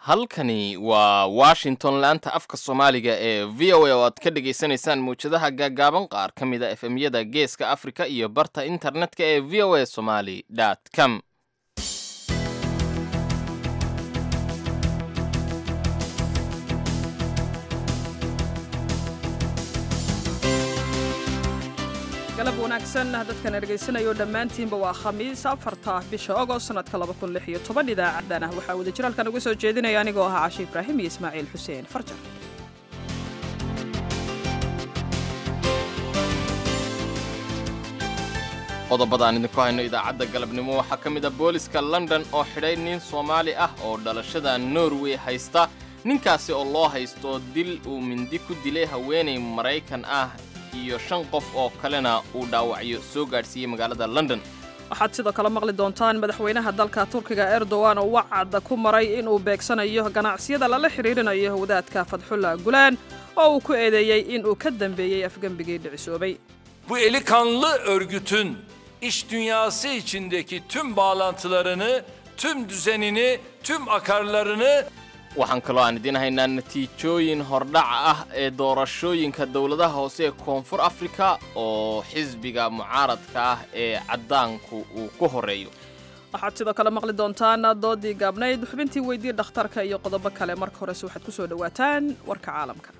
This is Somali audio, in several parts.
halkani waa washington laanta afka soomaaliga ee v o a oo aad ka dhagaysanaysaan mawjadaha gaagaaban qaar ka mid a efemyada geeska afrika iyo barta internetka ee v o a somaly com galab wanaagsan dadkana dhegaysanayo dhammaantiinba waa khamiis afarta bisha ogost sanadka idaacaddan ah waxaa wada jiraalkan uga soo jeedinaya anigoo ahaa cashe ibraahim iyo ismaaciil xuseen farjar qodobada aan idinku hayno idaacadda galabnimo waxaa ka mid a booliska london oo xidhay nin soomaali ah oo dhalashada norway haysta ninkaasi oo loo haysto dil uu mindi ku dilay haweenay maraykan ah iyo shan qof oo kalena uu dhaawacyo soo gaadhsiiyey magaalada london waxaad sidoo kale maqli doontaan madaxweynaha dalka turkiga erdogan oo wacad ku maray inuu beegsanayo ganacsiyada lala xidhiirinayo wadaadka fadxulla gulaan oo uu ku eedeeyey inuu ka dambeeyey afgembigii dhicisoobay Bu eli kanlı örgütün iş dünyası içindeki tüm bağlantılarını, tüm düzenini, tüm akarlarını waxaan kaloo aan idiin haynaa natiijooyin hordhac ah ee doorashooyinka dowladaha hoose ee koonfur afrika oo xisbiga mucaaradka ah ee caddaanku uu ku horeeyo waxaad sidoo kale maqli doontaan doodii gaabnayd xubintii weydii dhakhtarka iyo qodobo kale marka horese waxaad ku soo dhowaataan warka caalamka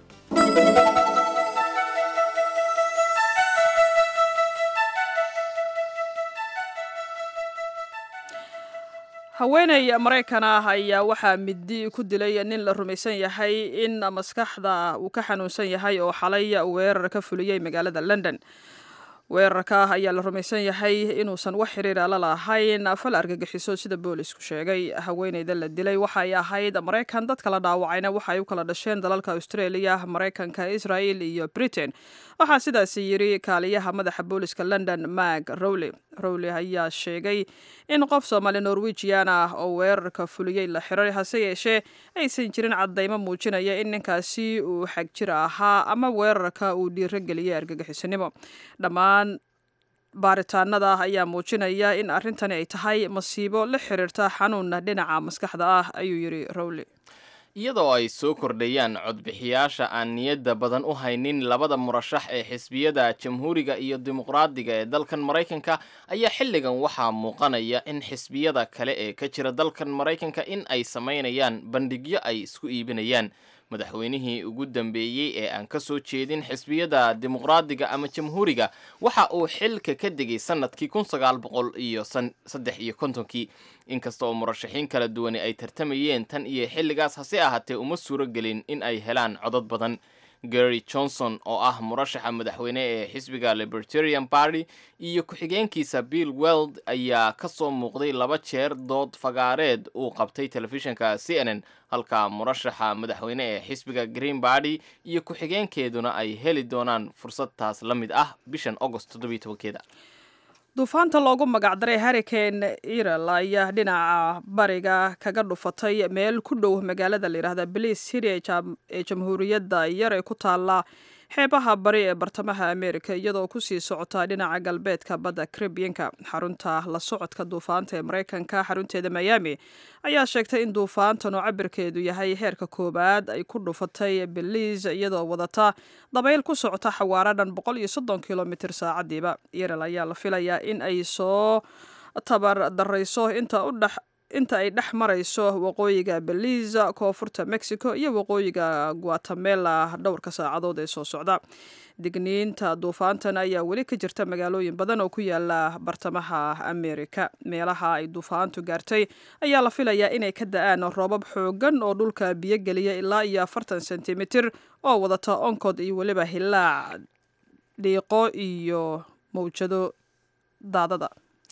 haweeney maraykan ah ayaa waxaa midi ku dilay nin la rumaysan yahay in maskaxda uu ka xanuunsan yahay oo xalay weerar ka fuliyey magaalada london weerarka ayaa la rumaysan yahay inuusan wax xiriira la lahayn fal argagixiso sida boolisku sheegay haweeneyda la dilay waxay ahayd maraykan dadka la dhaawacayna waxa ay u kala dhasheen dalalka australia maraykanka israel iyo britain waxaa sidaasi yiri kaaliyaha madaxa booliska london mag rowley rowley ayaa sheegay in qof soomaali norwegian ah oo weerarka fuliyey la xiray hase yeeshee aysan jirin caddaymo muujinaya in ninkaasi uu xagjir ahaa ama weerarka uu dhiirogeliyey argagixisanimo dhammaan baaritaanada ayaa muujinaya in arrintani ay tahay masiibo la xiriirta xanuun dhinaca maskaxda ah ayuu yidhi rowley iyadoo ay soo kordhayaan codbixiyaasha aan niyadda badan u haynin labada murashax ee xisbiyada jamhuuriga iyo dimuqraadiga ee dalkan maraykanka ayaa xilligan waxaa muuqanaya in xisbiyada kale ee ka jira dalkan maraykanka in ay samaynayaan bandhigyo ay isku iibinayaan madaxweynihii ugu dambeeyey ee aan ka soo jeedin xisbiyada dimuqraadiga ama jamhuuriga waxa uu xilka ka degay sanadkii kun sagaal boqol iyo saddex iyo kontonkii inkasta oo murashaxiin kala duwani ay tartamayeen tan iyo xilligaas hase ahaatee uma suuro gelin in ay helaan codad badan gary johnson oo ah murashaxa madaxweyne ee xisbiga libertarian party iyo ku-xigeenkiisa bill weld ayaa ka soo muuqday laba jeer dood fagaareed uu qabtay telefishinka c n n halka murashaxa madaxweyne ee xisbiga green party iyo ku-xigeenkeeduna ay heli doonaan fursad taas la mid ah bishan agost toddobiyo tobankeeda duufaanta loogu magacdaray harricane irel ayaa dhinaca bariga kaga dhufatay meel ku dhow magaalada layidhaahda beliis city ee jamhuuriyadda yar ee ku taala xeebaha bari ee bartamaha america iyadoo kusii socotaa dhinaca galbeedka badda caribianka xarunta la socodka duufaanta ee maraykanka xarunteeda miami ayaa sheegtay in duufaantan oo cabirkeedu yahay heerka koowaad ay ku dhufatay beliis iyadoo wadata dabayl ku socota xawaara dhan boqol iyo soddon kilomitr saacadiiba yarel ayaa la filayaa in ay soo tabar darayso inta u dhex inta ay dhex marayso waqooyiga belize koonfurta mexico iyo waqooyiga guatemela dhowrka saacadood ee soo socda digniinta duufaantan ayaa weli ka jirta magaalooyin badan oo ku yaala bartamaha america meelaha ay duufaantu gaartay ayaa la filayaa inay ka da-aan roobab xoogan oo dhulka biyo geliya ilaa iyo afartan sentimitir oo wadata onkod iyo weliba hilaac dhiiqo iyo mawjado daadada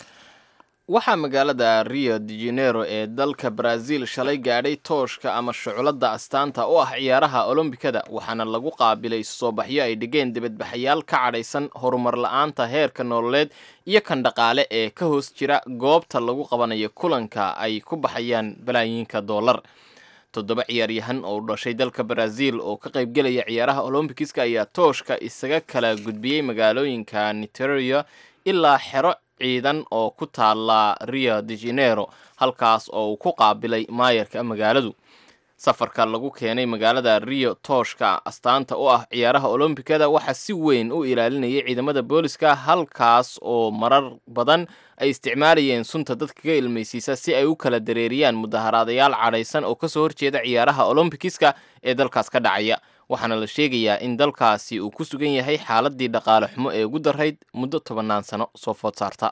waxaa magaalada rio de janeiro ee dalka brazil shalay gaadhay tooshka ama shuculadda astaanta u ah ciyaaraha olombikada waxaana lagu qaabilay soo baxyo ay dhigeen dibadbaxayaal ka cadhaysan horumar la-aanta heerka nololeed iyo kan dhaqaale ee ka hoos jira goobta lagu qabanayo kulanka ay ku baxayaan balaayiinka dollar toddoba ciyaaryahan oo dhashay dalka brazil oo ka qaybgelaya ciyaaraha olombikiska ayaa tooshka isaga kala gudbiyey magaalooyinka niteria ilaa xero ciidan oo ku taala rio de janeiro halkaas oo uu ku qaabilay maayarka magaaladu safarka lagu keenay magaalada rio tooshka astaanta u ah ciyaaraha olombikada waxaa si weyn u ilaalinayay ciidamada booliska halkaas oo marar badan ay isticmaalayeen sunta dadka ka ilmaysiisa si ay u kala dareeriyaan mudaharaadayaal cadhaysan oo kasoo horjeeda ciyaaraha olombikiska ee dalkaas ka dhacaya waxaana la sheegayaa in dalkaasi uu ku sugan yahay xaaladii dhaqaale xumo ee ugu darayd muddo tobannaan sano soo food saarta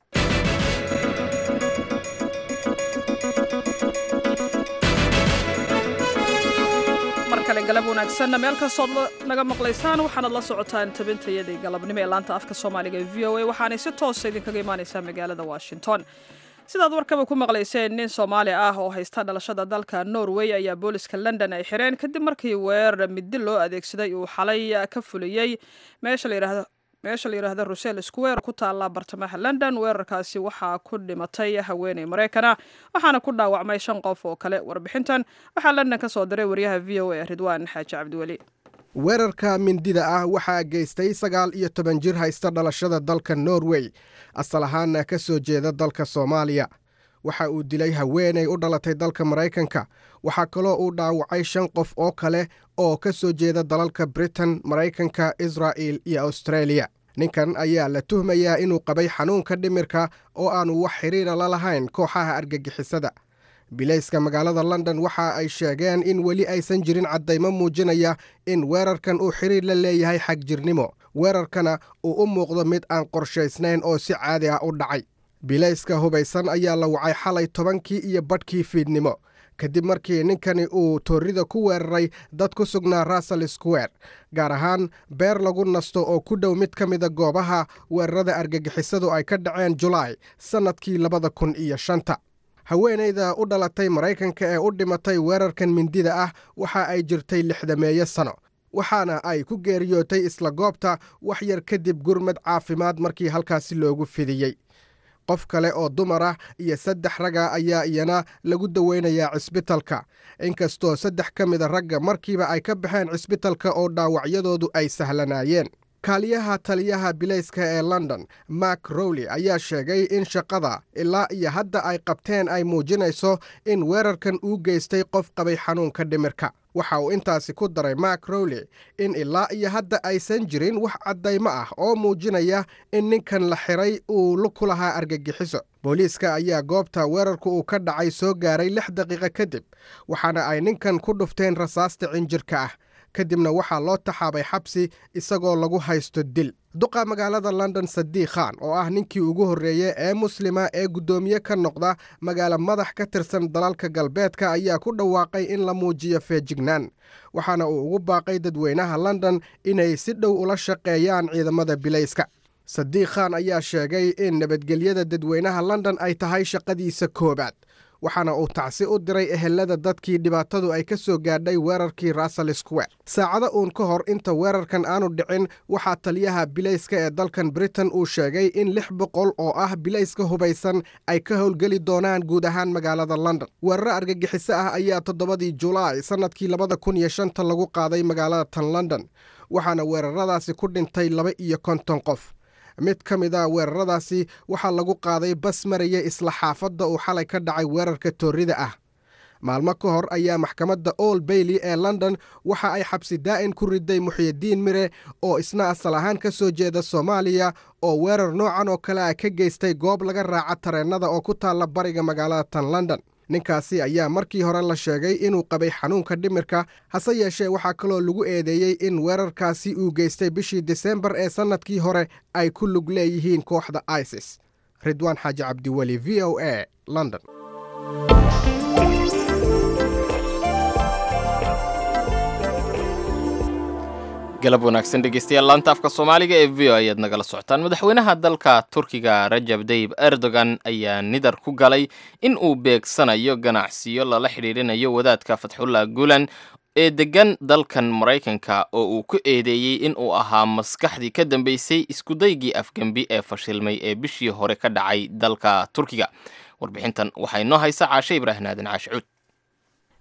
galab wanaagsanna meel kastood naga maqlaysaan waxaanad la socotaan tabintayadii galabnimo ee laanta afka soomaaliga ee v o a waxaanay si toosa idinkaga imaaneysaa magaalada washington sidaad warkaba ku maqlayseen nin soomaali ah oo haysta dhalashada dalka norway ayaa booliska london ay xireen kadib markii weerar midi loo adeegsaday uu xalay ka fuliyey meesha la yidhaahdo meesha la yidhaahdo rusel square ku taalla bartamaha london weerarkaasi waxaa ku dhimatay haweeney maraykana waxaana ku dhaawacmay shan qof oo kale warbixintan waxaa london ka soo diray waryaha v o a ridwaan xaaji cabdiweli weerarka mindida ah waxaa geystay sagaal iyo toban jir haysta dhalashada dalka norway asal ahaana ka soo jeeda dalka soomaaliya waxa uu dilay haweeney u dhalatay dalka maraykanka waxaa kaloo uu dhaawacay shan qof oo kale oo ka soo jeeda dalalka britain maraykanka israa'il iyo australia ninkan ayaa la tuhmayaa inuu qabay xanuunka dhimirka oo aanu wax xidhiira la lahayn kooxaha argagixisada bilayska magaalada london waxa ay sheegeen in weli aysan jirin caddaymo muujinaya in weerarkan uu xidhiir la leeyahay xagjirnimo weerarkana uu u muuqdo mid aan qorshaysnayn oo si caadi ah u dhacay bilayska hubaysan ayaa la wacay xalay tobankii iyo badhkii fiidnimo kadib markii ninkani uu toorrida ku weeraray dad ku sugnaa russell square gaar ahaan beer lagu nasto oo ku dhow mid ka mida goobaha weerarada argagixisadu ay ka dhaceen julaay sannadkii labada kun iyo shanta haweenayda u dhalatay maraykanka ee u dhimatay weerarkan mindida ah waxa ay jirtay lixdameeyo sano waxaana ay ku geeriyootay isla goobta wax yar kadib gurmad caafimaad markii halkaasi loogu fidiyey qof kale oo dumar ah iyo saddex raga ayaa iyana lagu daweynayaa cisbitalka inkastoo saddex ka mida ragga markiiba ay ka baxeen cisbitalka oo dhaawacyadoodu ay sahlanaayeen kaaliyaha taliyaha bilayska ee london mark rowley ayaa sheegay in shaqada ilaa iyo hadda ay qabteen ay muujinayso in weerarkan uu geystay qof qabay xanuunka dhimirka waxa uu intaasi ku daray mark rowley in ilaa iyo hadda aysan jirin wax caddaymo ah oo muujinaya in ninkan la xiray uu ku lahaa argagixiso booliiska ayaa goobta weerarku uu ka dhacay soo gaaray lix daqiiqo kadib waxaana ay ninkan ku dhufteen rasaasta cinjirka ah kadibna waxaa loo taxaabay xabsi isagoo lagu haysto dil duqa magaalada london sadiik khan oo ah ninkii ugu horreeye ee muslima ee guddoomiye ka noqda magaalo madax ka tirsan dalalka galbeedka ayaa ku dhawaaqay in la muujiyo feejignaan waxaana uu ugu baaqay dadweynaha london inay si dhow ula shaqeeyaan ciidamada bilayska sadiik khan ayaa sheegay in nabadgelyada dadweynaha london ay tahay shaqadiisa koowaad waxaana uu tacsi u diray ehelada dadkii dhibaatadu ay ka soo gaadhay weerarkii russell square saacado uun ka hor inta weerarkan aanu dhicin waxaa taliyaha bilayska ee dalkan britain uu sheegay in lix boqol oo ah bilayska hubaysan ay ka howlgeli doonaan guud ahaan magaalada london weeraro argagixiso ah ayaa toddobadii julaay sannadkii labada kun iyo shanta lagu qaaday magaalada tan london waxaana weeraradaasi ku dhintay laba iyo konton qof mid ka mid a weeraradaasi waxaa lagu qaaday bas maraya isla xaafadda uu xalay ka dhacay weerarka toorrida ah maalmo ka hor ayaa maxkamadda old bailey ee london waxa ay xabsi daa'in ku riday muxyidiin mire oo isna asal ahaan ka soo jeeda soomaaliya oo weerar noocan oo kale ah ka geystay goob laga raaca tareennada oo ku taalla bariga magaalada tan london ninkaasi ayaa markii hore la sheegay inuu qabay xanuunka dhimirka hase yeeshee waxaa kaloo lagu eedeeyey in weerarkaasi uu geystay bishii disembar ee sannadkii hore ay ku lug leeyihiin kooxda isis ridwaan xaaji cabdiweli v o a london galab wanaagsan dhegeystayaal laanta afka soomaaliga ee v o ayaad nagala socotaan madaxweynaha dalka turkiga rajab dayib erdogan ayaa nidar ku galay in uu beegsanayo ganacsiyo lala xidhiirinayo wadaadka fatxullah gulan ee degan dalkan maraykanka oo uu ku eedeeyey in uu ahaa maskaxdii ka dambeysay iskudaygii afgembi ee fashilmay ee bishii hore ka dhacay dalka turkiga warbixintan waxaa inoo haysa caashe ibraahim aadan caashicuud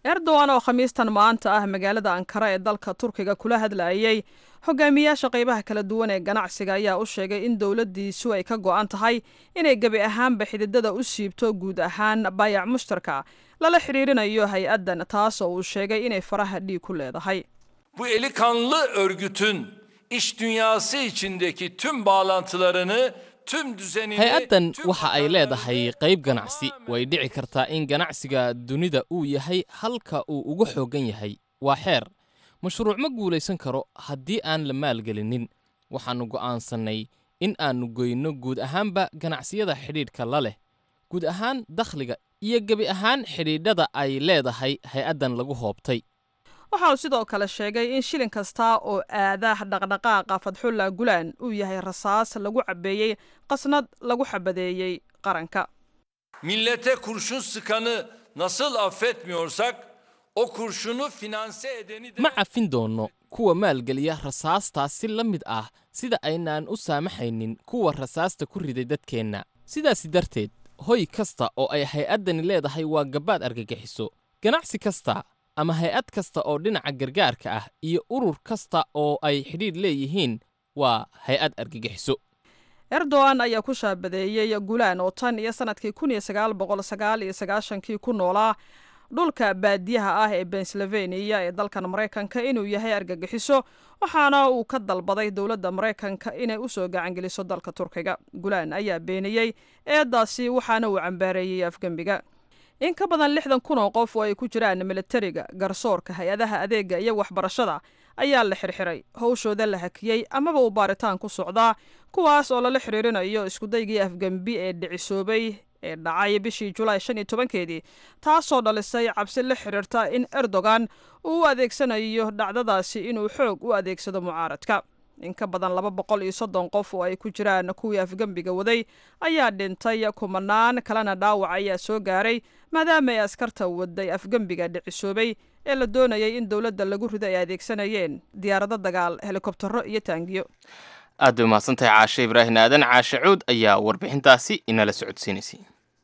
erdogan oo khamiistan maanta ah magaalada ankara ee dalka turkiga kula hadlayay hogaamiyaasha qaybaha kala duwan ee ganacsiga ayaa u sheegay in dowladdiisu ay ka go-an tahay inay gebi ahaanba xididada u siibto guud ahaan baayac mushtarka lala xidhiirinayo hay-addan taas oo uu sheegay inay faraha dhiig ku leedahay Bu eli kanlı örgütün iş dünyası içindeki tüm bağlantılarını, tüm düzenini... hay-addan tüm waxa ay akarlarını leedahay qayb ganacsi tamamen way dhici kartaa in ganacsiga dunida uu yahay halka uu ugu xooggan yahay waa xeer mashruuc ma guulaysan karo haddii aan la maalgelinin waxaannu go'aansannay in aannu goyno guud ahaanba ganacsiyada xidhiidhka la leh guud ahaan dakhliga iyo gebi ahaan xidhiidhada ay leedahay hay-addan lagu hoobtay waxa uu sidoo kale sheegay in shilin kasta oo aada dhaqdhaqaaqa fadxulla gulaan uu yahay rasaas lagu cabbeeyey qasnad lagu xabadeeyey qaranka Millete kurşun sıkanı nasıl affetmiyorsak, o kurşunu finanse edeni de... ma cafin doonno kuwa maalgeliya rasaastaas si la mid ah sida aynaan u saamaxaynin kuwa rasaasta ku riday dadkeenna sidaasi darteed hoy kasta oo ay hay-addani leedahay waa gabbaad argagixiso ganacsi kasta ama hay-ad kasta oo dhinaca gargaarka ah iyo urur kasta oo ay xidhiidh leeyihiin waa hay-ad argagixiso erdogan ayaa ku shaabadeeyey gulaan oo tan iyo sanadkii kun iyo sagaal boqol sagaal iyo sagaashankii ku noolaa dhulka baadiyaha ah ee pennsylvania ee dalkan maraykanka inuu yahay argagixiso waxaana uu ka dalbaday dowladda maraykanka inay usoo gacangeliso dalka turkiga gulaan ayaa beeniyey eedaasi waxaana uu cambaareeyey afgembiga in ka badan lixdan kun oo qof oo ay ku jiraan militariga garsoorka hay-adaha adeega iyo waxbarashada ayaa la xirxiray howshooda la hakiyey amaba uu baaritaan ku socdaa kuwaas oo lala xiriirinayo iskudaygii afgembi ee dhicisoobay ee dhacay bishii julaay shan iyo tobankeedii taasoo dhalisay cabsi la xiriirta in erdogan uu u adeegsanayo dhacdadaasi inuu xoog u adeegsado mucaaradka in ka badan laba boqol iyo soddon qof oo ay ku jiraan kuwii afgembiga waday ayaa dhintay kumanaan kalena dhaawac ayaa soo gaaray maadaama ay askarta waday afgembiga dhicisoobay ee la doonayay in dowladda lagu rido ay adeegsanayeen diyaarado dagaal helikobtaro iyo taangiyo aad bay umahadsantahay caashe ibraahim aadan caashe cuud ayaa warbixintaasi inala socodsiinaysay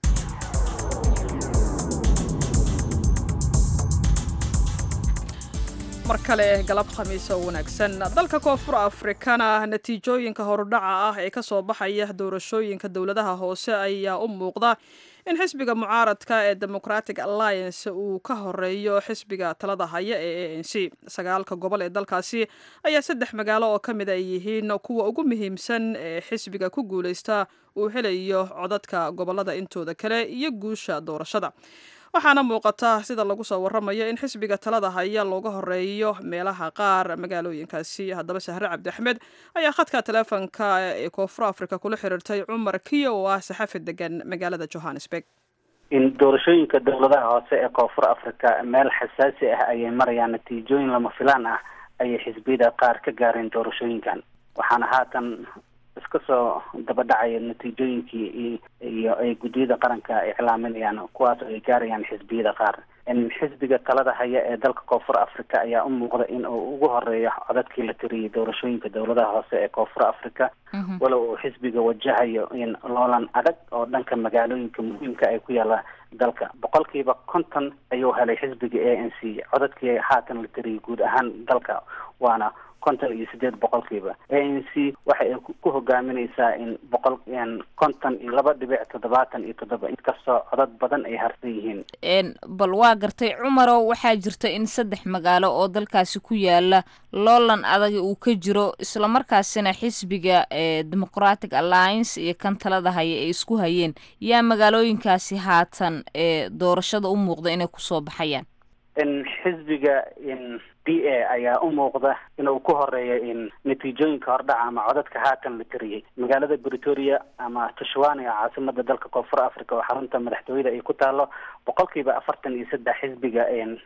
mar kale galab khamiis oo wanaagsan dalka koonfur afrikana natiijooyinka horudhaca ah ee ka soo baxaya doorashooyinka dowladaha hoose ayaa u muuqda in xisbiga mucaaradka ee democratic alliance uu ka horeeyo xisbiga talada haya ee a n c sagaalka gobol ee dalkaasi ayaa saddex magaalo oo ka mid ay yihiin kuwa ugu muhiimsan ee xisbiga ku guuleysta uu helayo codadka gobolada intooda kale iyo guusha doorashada waxaana muuqata sida lagu soo waramayo in xisbiga talada haya looga horeeyo meelaha qaar magaalooyinkaasi haddaba sahre cabdi axmed ayaa khadka taleefonka ee koonfur africa kula xiriirtay cumar kiyo oo ah saxafi degan magaalada johannesburg in doorashooyinka dowladaha hoose ee koonfur africa meel xasaasi ah ayay marayaan natiijooyin lama filaan ah ayay xisbiyada qaar ka gaareen doorashooyinkan waxaana haatan iska soo daba dhacaya natiijooyinkii iyo ay guddiyada qaranka iclaaminayaan kuwaas oo ay gaarayaan xisbiyada qaar in xisbiga talada haya ee dalka koonfur africa ayaa u muuqda in uu ugu horeeyo codadkii la tiriyay doorashooyinka dowladaha hoose ee koonfur africa walow uu xisbiga wajahayo in loolan adag oo dhanka magaalooyinka muhiimka ay ku yaalla dalka boqolkiiba konton ayuu helay xisbiga a n c codadkii haatan la tiriyay guud ahaan dalka waana konton iyo sideed boqolkiiba a n c waxa ay ku hogaaminaysaa in boqol konton iyo laba dhibic toddobaatan iyo toddoba inkastoo codad badan ay harsan yihiin bal waa gartay cumarow waxaa jirta in saddex magaalo oo dalkaasi ku yaala loolan adag uu ka jiro islamarkaasina xisbiga ee democratic alliance iyo kan talada haya ay isku hayeen yaa magaalooyinkaasi haatan ee doorashada u muuqda inay kusoo baxayaan in xisbiga in d a ayaa u muuqda inuu ku horeeyo in natiijooyinka hordhaca ama codadka haatan la tiriyey magaalada bretoria ama tushwane oo caasimada dalka koonfur africa oo xarunta madaxtooyada ay ku taalo boqolkiiba afartan iyo saddex xisbiga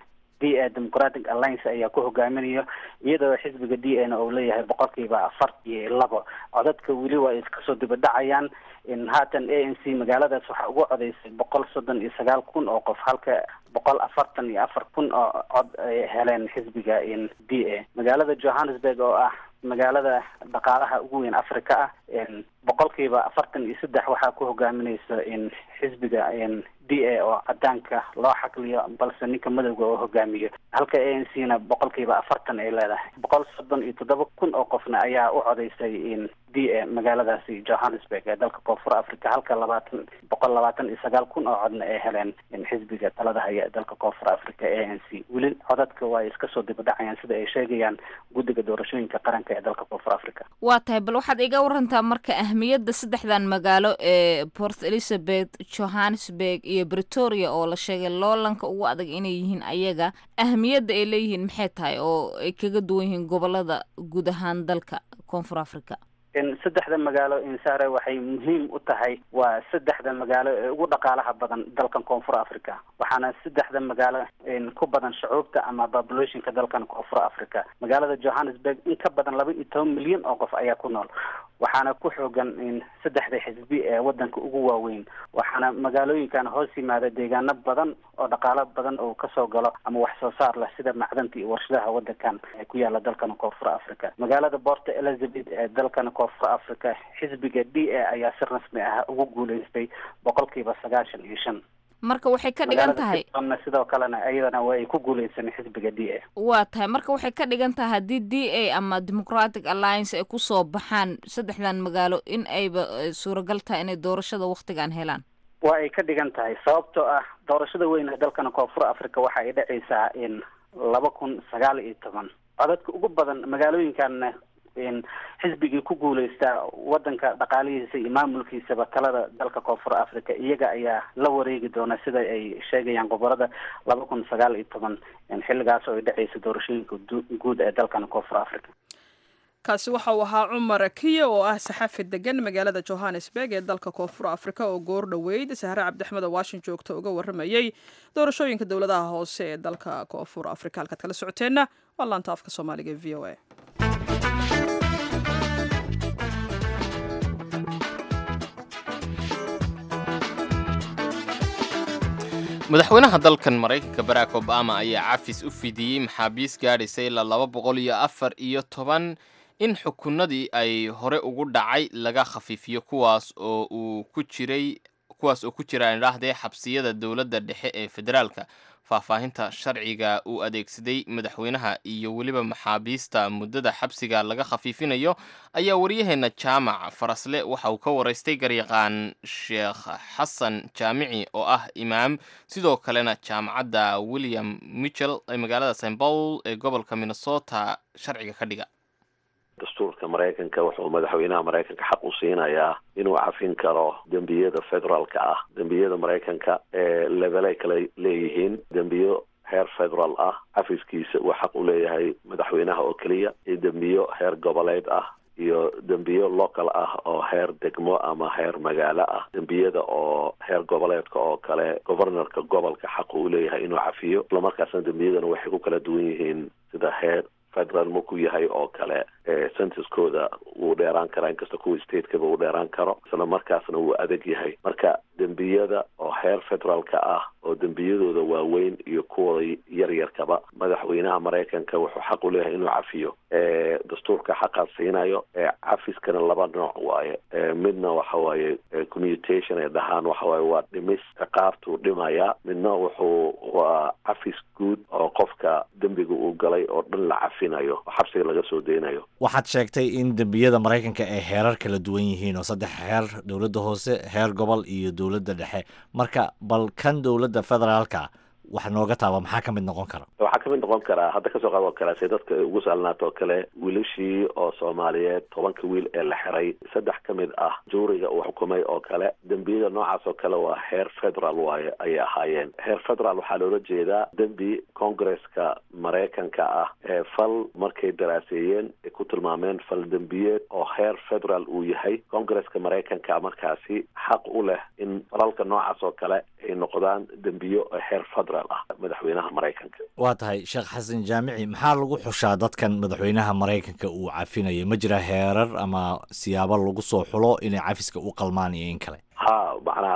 d a democratic alliance ayaa ku hogaaminayo iyadoo xisbiga d a na uu leeyahay boqolkiiba afar iyo labo codadka weli waa iska soo diba dhacayaan in haatan a n c magaaladaas waxaa ugu codeysay boqol soddon iyo sagaal kun oo qof halka boqol afartan iyo afar kun oo cod ay heleen xisbiga in d a magaalada johannesburg oo ah magaalada dhaqaalaha ugu weyn africa ah boqolkiiba afartan iyo saddex waxaa ku hogaaminaysa xisbiga d a oo cadaanka loo xaqliyo balse ninka madowga oo hogaamiyo halka a n c na boqolkiiba afartan ay leedahay boqol soddon iyo toddoba kun oo qofna ayaa u codeysay d a magaaladaasi johannesburg ee dalka koonfur africa halka labaatan boqol labaatan iyo sagaal kun oo codna ay heleen xisbiga talada haya ee dalka koonfur africa a n c weli codadka waa iska soo dibadhacayaan sida ay sheegayaan guddiga doorashooyinka qaranka ee dalka koonfur africa waa tahay bal waxaad iga warantaa marka ahmiyadda saddexdan magaalo ee port elizabeth johannesburg iyo bretoria oo la sheegay loolanka ugu adag inay yihiin ayaga ahmiyadda ay leeyihiin maxay tahay oo ay kaga duwan yihiin gobolada guud ahaan dalka koonfur africa saddexda magaalo insare waxay muhiim u tahay waa saddexda magaalo ee ugu dhaqaalaha badan dalkan koonfur africa waxaana saddexda magaalo ku badan shucuubta ama populationka dalkan koonfur africa magaalada johannesburg in ka badan laba iyo toban milyan oo qof ayaa ku nool waxaana ku xoogan saddexda xisbi ee wadanka ugu waaweyn waxaana magaalooyinkan hoos yimaada deegaano badan oo dhaqaalo badan oo kasoo galo ama wax soo saar leh sida macdanta iyo warshadaha wadankan ee ku yaala dalkan koonfur africa magaalada port elizabeth ee dalkan koonfur africa xisbiga d a ayaa si rasmi ah ugu guuleystay boqolkiiba sagaashan iyo shan marka waxay ka dhigan tahay sidoo kalena iyadana waa ay ku guuleysan xisbiga d a waa tahay marka waxay ka dhigan tahay haddii d a ama democratic alliance ay kusoo baxaan saddexdan magaalo in ayba suuragal tahay inay doorashada waktigan helaan waa ay ka dhigan tahay sababtoo ah doorashada weyn ee dalkan koonfur africa waxa ay dhacaysaa in laba kun sagaal iyo toban codadka ugu badan magaalooyinkan xisbigii ku guuleystaa wadanka dhaqaalihiisa iyo maamulkiisaba talada dalka koonfur africa iyaga ayaa la wareegi doona sida ay sheegayaan gobolada laba kun sagaal iyo toban xilligaas oo ay dhacaysa doorashooyinka guud ee dalkan koonfur africa kaasi waxa uu ahaa cumar kiya oo ah saxafi degan magaalada johannesburg ee dalka koonfur africa oo goor dhoweyd sahre cabdixmed oo washington joogta uga waramayey doorashooyinka dowladaha hoose ee dalka koonfur africa halkaad kala socoteenna waa laanta afka soomaaliga e v o a madaxweynaha dalkan maraykanka barack obama ayaa cafis u fidiyey maxaabiis gaadhaysa ilaa laba boqol iyo afar iyo toban in xukunadii ay hore ugu dhacay laga khafiifiyo kuwaas oo uu ku jiray kuwaas oo ku jira idhaahdee xabsiyada dowladda dhexe ee federaalka faahfaahinta sharciga uu adeegsaday madaxweynaha iyo weliba maxaabiista muddada xabsiga laga khafiifinayo ayaa waryaheena jaamac farasle waxa uu ka waraystay garyaqaan sheekh xasan jaamici oo ah imaam sidoo kalena jaamacadda william michel ee magaalada st paul ee gobolka minnesota sharciga ka dhiga dastuurka maraykanka wuxuu madaxweynaha maraykanka xaq u siinayaa inuu cafin karo dembiyada federaalka ah dembiyada maraykanka ee lebelay kala leeyihiin dembiyo heer federaal ah cafiskiisa uu xaq u leeyahay madaxweynaha oo keliya iyo dembiyo heer goboleed ah iyo dembiyo local ah oo heer degmo ama heer magaalo ah dembiyada oo heer goboleedka oo kale governorka gobolka xaq uu leeyahay inuu cafiyo islamarkaasna dembiyadana waxay ku kala duwan yihiin sida heer federal maku yahay oo kale censuskooda wuu dheeraan karaa inkasta kuwa statekaba uu dheeraan karo isla markaasna wuu adag yahay marka dembiyada oo heer federaalka ah oo dembiyadooda waaweyn iyo kuwooda yaryarkaba madaxweynaha maraykanka wuxuu xaq u leeyahay inuu cafiyo dastuurka xaqaas siinayo cafiskana laba nooc waaye midna waxa waaye commutation ay dhahaan waxa waaye waa dhimis ciqaabtuu dhimaya midna wuxuu waa cafis guud oo qofka dembiga uu galay oo dhan la cafinayo oo xabsiga laga soo deynayo waxaad sheegtay in dembiyada maraykanka ay heerar kala duwan yihiin oo saddex heer dowladda hoose heer gobol iyo dowladda dhexe marka bal kan dowladda federaalka wax nooga taaba maxaa ka mid noqon kara waxaa kamid noqon karaa hadda kasoo qaad oo kale se dadka ugu saalnaato oo kale wiilashii oo soomaaliyeed tobanka wiil ee la xiray saddex ka mid ah juuriga uu xukumay oo kale dembiyada noocaas oo kale waa heer federal waaye ayay ahaayeen heer federal waxaa loola jeedaa dembi congresska maraykanka ah ee fal markay daraaseeyeen ay ku tilmaameen fal dembiyeed oo heer federal uu yahay congresska maraykanka markaasi xaq u leh in falalka noocaas oo kale ay noqdaan dembiyo heer federal madaxweynaha maraykanka waa tahay sheekh xasan jaamici maxaa lagu xushaa dadkan madaxweynaha maraykanka uu cafinayo ma jira heerar ama siyaabo lagu soo xulo inay cafiska u qalmaan iyo in kale ha macnaha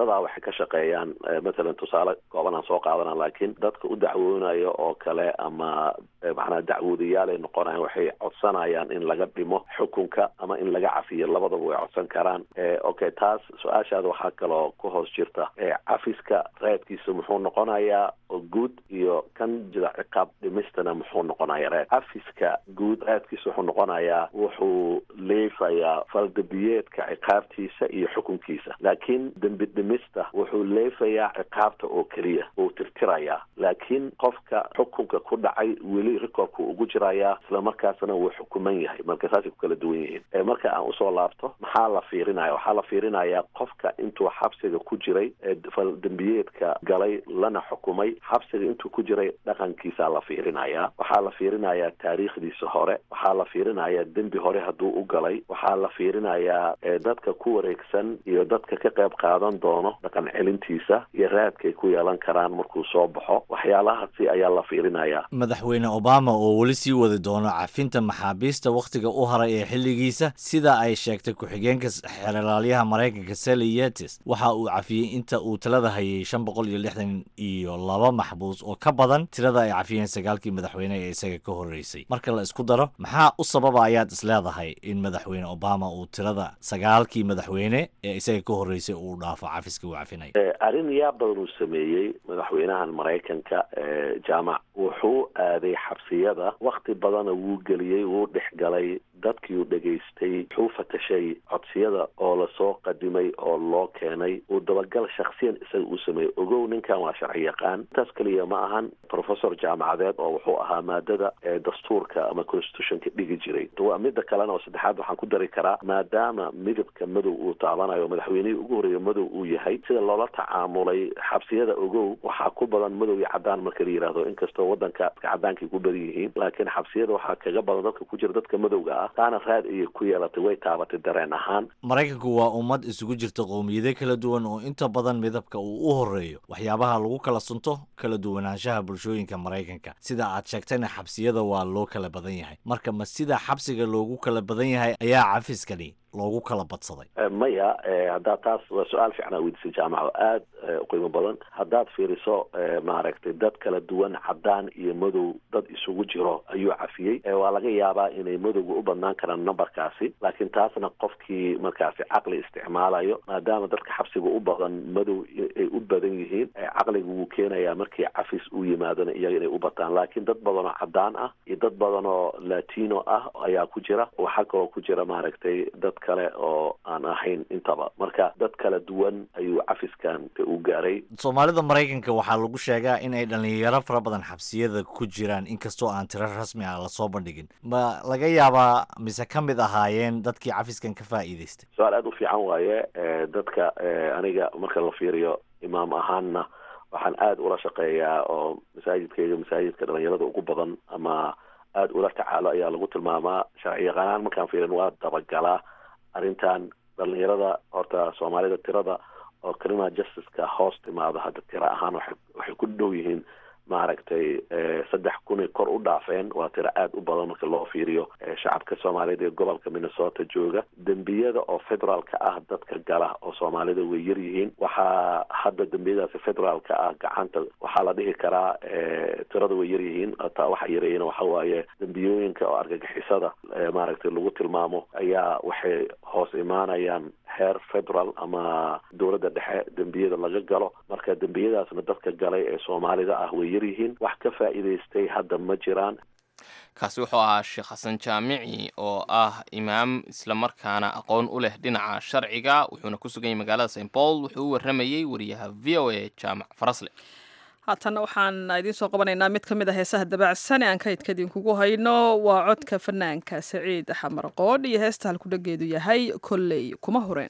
dadaa waxay ka shaqeeyaan matalan tusaale kooban aan soo qaadana laakiin dadka u dacwoonayo oo kale ama macnaha dacwoodayaal ay noqonayaan waxay codsanayaan in laga dhimo xukunka ama in laga cafiyo labadaba way codsan karaan okay taas su-aashaada waxaa kaloo ku hoos jirta cafiska reedkiisa muxuu noqonayaa oo guud iyo kan jida ciqaab dhimistana muxuu noqonaya reed cafiska guud reedkiisa wuxuu noqonayaa wuxuu leefayaa faldabiyeedka ciqaabtiisa iyo xukunkiisa laakiin dembi dhimista wuxuu leefayaa ciqaabta oo keliya uu tirtirayaa laakiin qofka xukunka ku dhacay weli recordku ugu jirayaa islamarkaasna wuu xukuman yahay marka saasay ku kala duwan yihiin marka aan usoo laabto maxaa la fiirinaya waxaa la fiirinayaa qofka intuu xabsiga ku jiray fal dembiyeedka galay lana xukumay xabsiga intuu ku jiray dhaqankiisaa la fiirinayaa waxaa la fiirinayaa taariikhdiisa hore waxaa la fiirinayaa dembi hore hadduu u galay waxaa la fiirinayaa dadka ku wareegsan iyo dadka ka qayb qaadan doono dhaqan celintiisa iyo raadkay ku yeelan karaan markuu soo baxo waxyaalahaasi ayaa la fiirinayaa madaxweyne obama oo weli sii wadi doono cafinta maxaabiista wakhtiga u haray ee xilligiisa sida ay sheegtay ku-xigeenka xeeralaalyaha maraykanka sally yetis waxa uu cafiyey inta uu talada hayay shan boqol iyo lixdan iyo laba maxbuus oo ka badan tirada ay cafiyeen sagaalkii madaxweyne ee isaga ka horreysay marka la isku daro maxaa u sababa ayaad isleedahay in madaxweyne obama uu tirada sagaalkii madaxweyne ee isaga ka horreysay uu dhaafo cafiska uu cafinayo arrin yaa badan uu sameeyey madaxweynahan maraykanka jaamac wuxuu aaday xabsiyada wakti badana wuu geliyey wuu dhexgalay dadkii uu dhegaystay wuxuu fatashay codsiyada oo lasoo qadimay oo loo keenay uu dabagal shaksiyan isaga uu sameeyey ogow ninkan waa sharci yaqaan intaas keliya ma ahan professor jaamacadeed oo wuxuu ahaa maadada dastuurka ama constitutionka dhigi jiray waa midda kalena oo saddexaad waxaan ku dari karaa maadaama midabka madow uu taabanayo madaxweynihii ugu horreeya madow uu yahay sida loola tacaamulay xabsiyada ogow waxaa ku badan madow iyo cadaan marka la yidhaahdo inkastoo waddanka cadaankay ku badan yihiin laakiin xabsiyada waxaa kaga badan dadka ku jira dadka madowga ah taana raad ayay ku yeelatay way taabatay dareen ahaan maraykanku waa ummad isugu jirta qowmiyado kala duwan oo inta badan midabka uu u horreeyo waxyaabaha lagu kala sunto kala duwanaanshaha bulshooyinka maraykanka sida aad sheegtayna xabsiyada waa loo kala badan yahay marka ma sida xabsiga loogu kala badan yahay ayaa cafiskani loogu kala badsaday maya haddaad taas waa su-aal fiican aa weydiisay jaamaco aad u qiimo badan haddaad fiiriso maaragtay dad kala duwan cadaan iyo madow dad isugu jiro ayuu cafiyey waa laga yaabaa inay madowga u badnaan karaan numberkaasi laakiin taasna qofkii markaasi caqli isticmaalayo maadaama dadka xabsiga u badan madow ay u badan yihiin caqliga wuu keenayaa markii cafis uu yimaadona iyaga inay u bataan laakiin dad badan oo cadaan ah iyo dad badan oo latino ah ayaa ku jira waxaa kaloo ku jira maaragtay dad kale oo aan ahayn intaba marka dad kala duwan ayuu cafiskan u gaaray soomaalida maraykanka waxaa lagu sheegaa in ay dhalinyaro fara badan xabsiyada ku jiraan inkastoo aan tiro rasmi ah lasoo bandhigin ma laga yaabaa mise ka mid ahaayeen dadkii cafiskan ka faa'iidaystay su-aal aada u fiican waaye dadka aniga marka la fiiriyo imaam ahaanna waxaan aada ula shaqeeyaa oo masaajidkayga masaajidka dhalinyarada ugu badan ama aada ula tacaalo ayaa lagu tilmaamaa sharci yaqaanaan markaan fiirin waa dabagalaa arrintan dhalinyarada horta soomaalida tirada oo criminal justiceka hoos timaado hadda tiro ahaan waay waxay ku dhow yihiin maaragtay saddex kunay kor u dhaafeen waa tiro aada u badan marka loo fiiriyo shacabka soomaaliyeed ee gobolka minnesota jooga dembiyada oo federaalka ah dadka gala oo soomaalida way yar yihiin waxaa hadda dembiyadaasi federaalka ah gacanta waxaa la dhihi karaa tirada way yar yihiin taa waxa yareeyana waxa waaye dembiyooyinka oo argagixisada maaragtay lagu tilmaamo ayaa waxay hoos imaanayaan heer federal ama dowladda dhexe dembiyada laga galo marka dembiyadaasna dadka galay ee soomaalida ah way yar yihiin wax ka faa'iidaystay hadda ma jiraan kaasi wuxuu ahaa sheekh xasan jaamici oo ah imaam islamarkaana aqoon u leh dhinaca sharciga wuxuuna ku sugan yahay magaalada st paul wuxuu u warramayey wariyaha v o a jaamac farasle haatanna waxaan idiin soo qabanaynaa mid ka mid a heesaha dabaacsan ee aan kaydka idinkugu hayno waa codka fanaanka saciid xamar qoodh iyo heesta halkudhageedu yahay kolley kuma horeen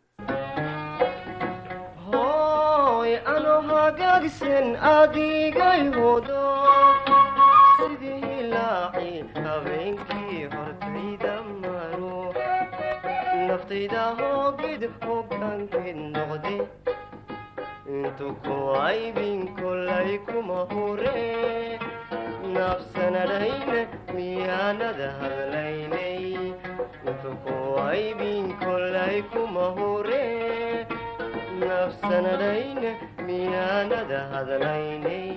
hagaagsan adigay hodo sidii hilaaci habeenkii hortayda maro naftayda hoogid hoggaankeed noqde intu ku aybin kolay kuma hure nafsanadhayna miyaanada hadlaynay intu ku aybin kolay kuma hure nafsanadhayne miyaanada hadlaynay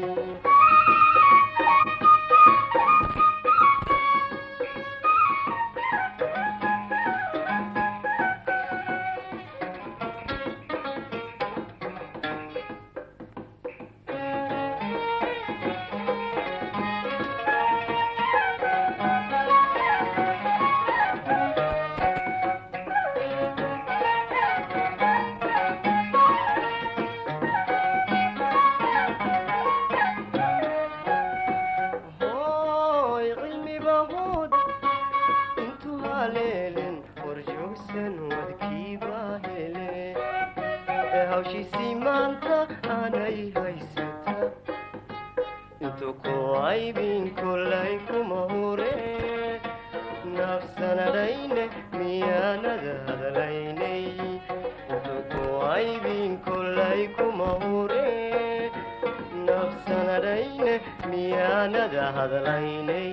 hooy cilmiba hood intuu haleelen horjoogsan wadkiiba hele ee hawshiisii maanta aanay haysata intuu ku aybin kolay kuma hure nafsanadhayne miyaanada hadlaynay intuu ku aybin kolay kuma hure nafsanadhayne miyaanada hadlaynay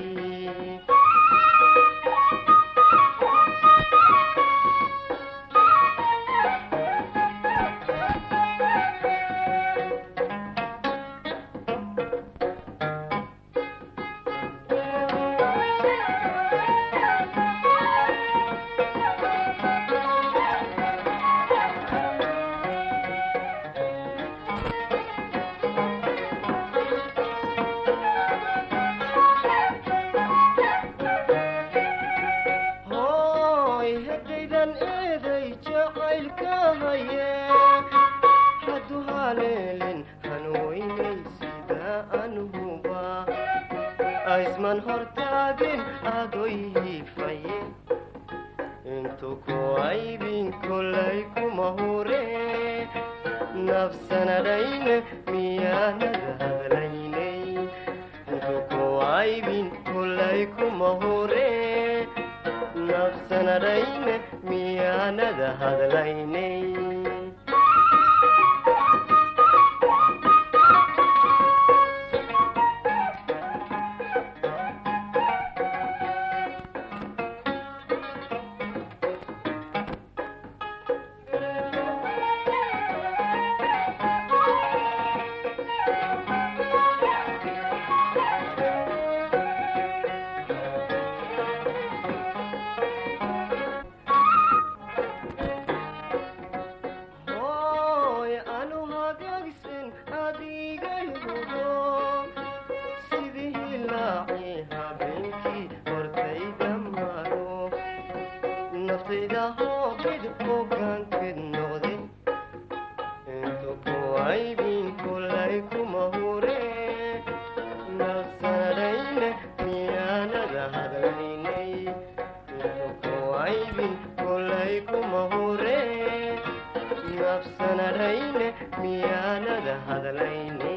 hooy haddaydan eeday jacaylka haye haddu haleelin hanweynay sida anuhuba aysman hortaagin adoy hiifaye intuu ku aybin kolay kuma hure nafsanadhayne miyaanada hadlaynay intuu ku aybin kolay kuma hure nafsanadhayne miyaanada hadlaynay hooy anu hagaagsan adigay hubo sidii hilaaci habeenkii hortayda maro naftayda hoobid hogaanked noqde intu ku aybin kolay kuma hure nafsanadhayne miyaanada hadlaynay intu ku aybin kolay kuma hure nafsanadhayne miyaanada hadlaynay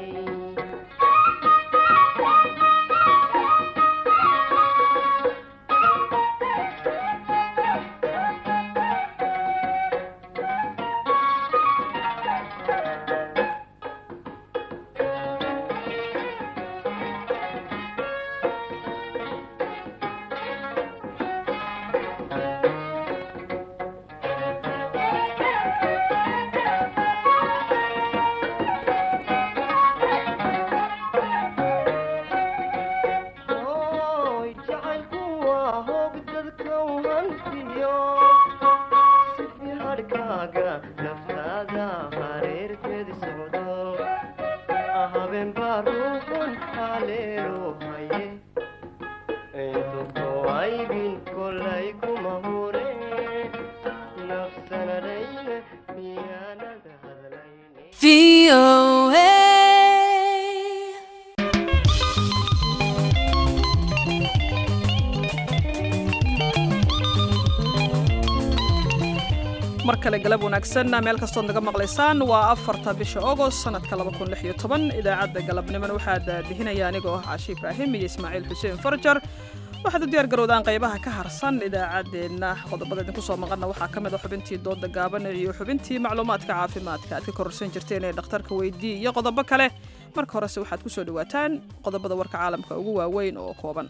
hooy jacaylku waa hoog dadka u hantiyo sifi hadhkaaga naftaada hareerkeed socdo habeen baa ruuxun haleelo haye intu ku aybin kolay kuma hure nafsanadhayne miyaanada hadlaynay mar kale galab wanaagsan meel kastood naga maqlaysaan waa afarta bisha ogost sanadka idaacadda galabniman waxaa daadihinaya anigoo ah caashi ibraahim iyo ismaaciil xuseen farjar waxaad u diyaar garowdaan qaybaha ka harsan idaacaddeenna qodobada idinku soo maqanna waxaa ka mid a xubintii dooda gaaban iyo xubintii macluumaadka caafimaadka aad ka kororsan jirteen ee dhakhtarka weydii iyo qodobo kale marka horese waxaad ku soo dhowaataan qodobada warka caalamka ugu waaweyn oo kooban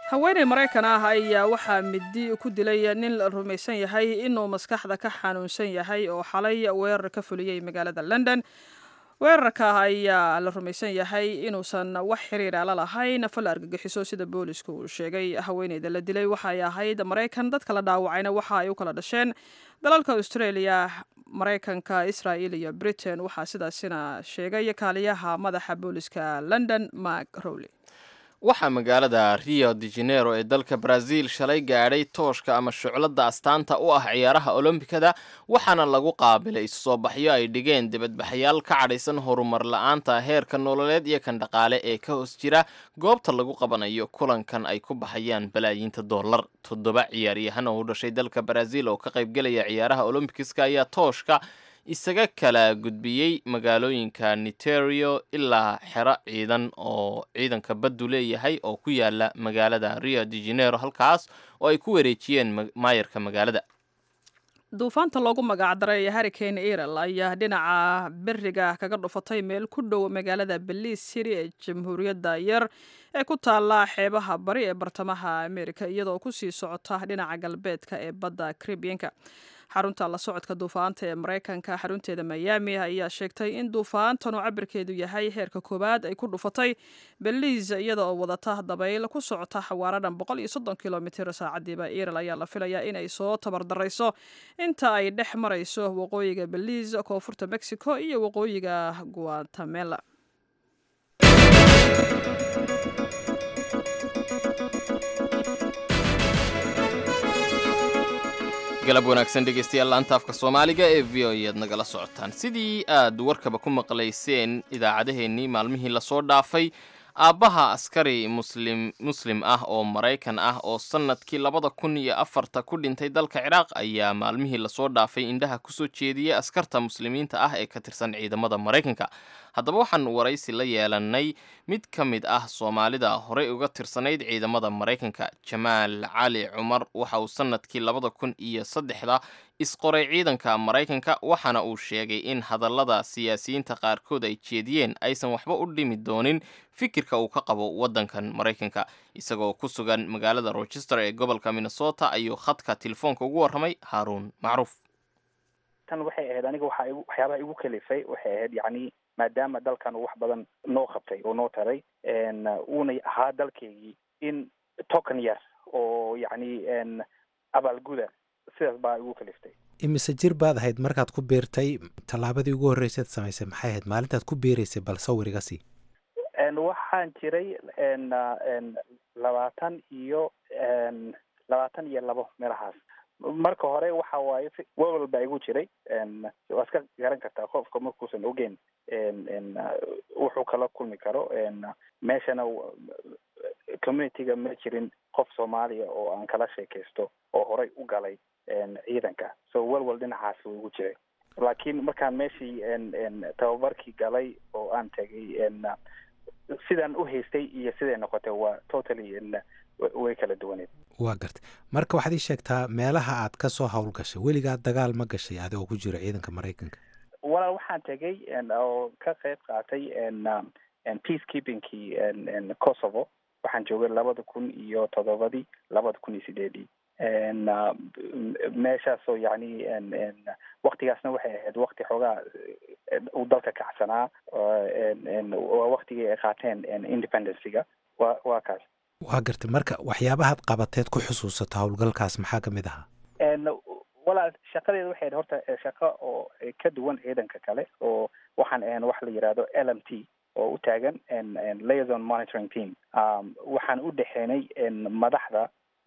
haweeney maraykan ah ayaa waxaa midi ku dilay nin la rumaysan yahay inuu maskaxda ka xanuunsan yahay oo xalay weerar ka fuliyey magaalada london weerarka ayaa la rumaysan yahay inuusan wax xiriira la lahayn fal argagixiso sida boolisku uu sheegay haweeneyda la dilay waxay ahayd maraykan dadka la dhaawacayna waxa ay u kala dhasheen dalalka australia maraykanka israel iyo britain waxaa sidaasina sheegay kaaliyaha madaxa booliska london mark rowley waxaa magaalada rio de janeiro ee dalka brazil shalay gaadhay tooshka ama shucladda astaanta u ah ciyaaraha olombikada waxaana lagu qaabilay soo baxyo ay dhigeen dibadbaxayaal ka cadhaysan horumar la-aanta heerka nololeed iyo kan dhaqaale ee ka hoos jira goobta lagu qabanayo kulankan ay ku baxayaan balaayiinta dollar toddoba ciyaaryahan oo u dhashay dalka brazil oo ka qaybgelaya ciyaaraha olombikiska ayaa tooshka isaga kala gudbiyey magaalooyinka niterio ilaa xero ciidan oo ciidanka baddu leeyahay oo ku yaala magaalada rio de janeiro halkaas oo ay ku wareejiyeen maayarka magaalada duufaanta loogu magacdaray harricane erel ayaa dhinaca beriga kaga dhufatay meel ku dhow magaalada beliis city ee jamhuuriyadda yar ee ku taala xeebaha bari ee bartamaha amerika iyadoo kusii socota dhinaca galbeedka ee badda caribianka xarunta la socodka duufaanta ee maraykanka xarunteeda miami ayaa sheegtay in duufaantan oo cabirkeedu yahay heerka koowaad ay ku dhufatay beliis iyada oo wadata dabayl ku socota xawaaradan boqol iyo soddon kilomitr saacadiiba erel ayaa la filayaa inay soo tabardarayso inta ay dhex marayso waqooyiga beliis koonfurta mexico iyo waqooyiga guatemala galab wanaagsan dhegeystayaal laanta afka soomaaliga ee v o ead nagala socotaan sidii aad warkaba ku maqlayseen idaacadeheennii maalmihii lasoo dhaafay aabbaha askari muslim muslim ah oo maraykan ah oo sannadkii labada kun iyo afarta ku dhintay dalka ciraaq ayaa maalmihii lasoo dhaafay indhaha kusoo jeediyey askarta muslimiinta ah ee ka tirsan ciidamada maraykanka haddaba waxaan waraysi la yeelanay mid ka mid ah soomaalida horey uga tirsanayd ciidamada maraykanka jamaal cali cumar waxa uu sannadkii labada kun iyo saddexda isqoray ciidanka maraykanka waxaana uu sheegay in hadallada siyaasiyiinta qaarkood ay jeediyeen aysan waxba u dhimi doonin fikirka uu ka qabo waddankan maraykanka isagoo ku sugan magaalada rochester ee gobolka minnesota ayuu khadka telefoonka ugu warramay haaruun macruuf tan waxay ahayd aniga waxa waxyaabaha igu kalifay waxay ahayd yacni maadaama dalkan uu wax badan noo qabtay oo noo taray uuna ahaa dalkeygii in token yar oo yacni abaalguda sidaas baa igu kaliftay imise jir baad ahayd markaad ku biirtay tallaabadii ugu horreysaad samaysay maxay ahayd maalintaad ku biiraysay bal sawir iga sii waxaan jiray labaatan iyo labaatan iyo labo meelahaas marka hore waxa waaye wewel baa igu jiray waa iska garan kartaa qofka markuusan ogeyn wuxuu kala kulmi karo meeshana communityga ma jirin qof soomaaliya oo aan kala sheekaysto oo horey u galay ciidanka so welwel dhinacaas wuu igu jiray laakiin markaan meeshii tababarkii galay oo aan tegay sidaan u haystay iyo siday noqotay waa totally way kala duwaneed waa gartay marka waxaad ii sheegtaa meelaha aad ka soo howlgashay weligaa dagaal ma gashay adigoo ku jiro ciidanka maraykanka walaal waxaan tegay oo ka qayb qaatay peace keepingkii kosovo waxaan joogay labada kun iyo toddobadii labada kun iyo sideedii meeshaasoo yacni waktigaasna waxay ahayd wakti xoogaa uu dalka kacsanaa waa waktigii ay qaateen independencyga wa waa kaas waa gartay marka waxyaabahaad qabateed ku xusuusato howlgalkaas maxaa ka mid ahaa walaal shaqadeeda waxay ahayd horta shaqo oo ka duwan ciidanka kale oo waxaan ahayn wax la yidhaahdo l m t oo u taagan liaison monitoring team waxaan u dhexeenay madaxda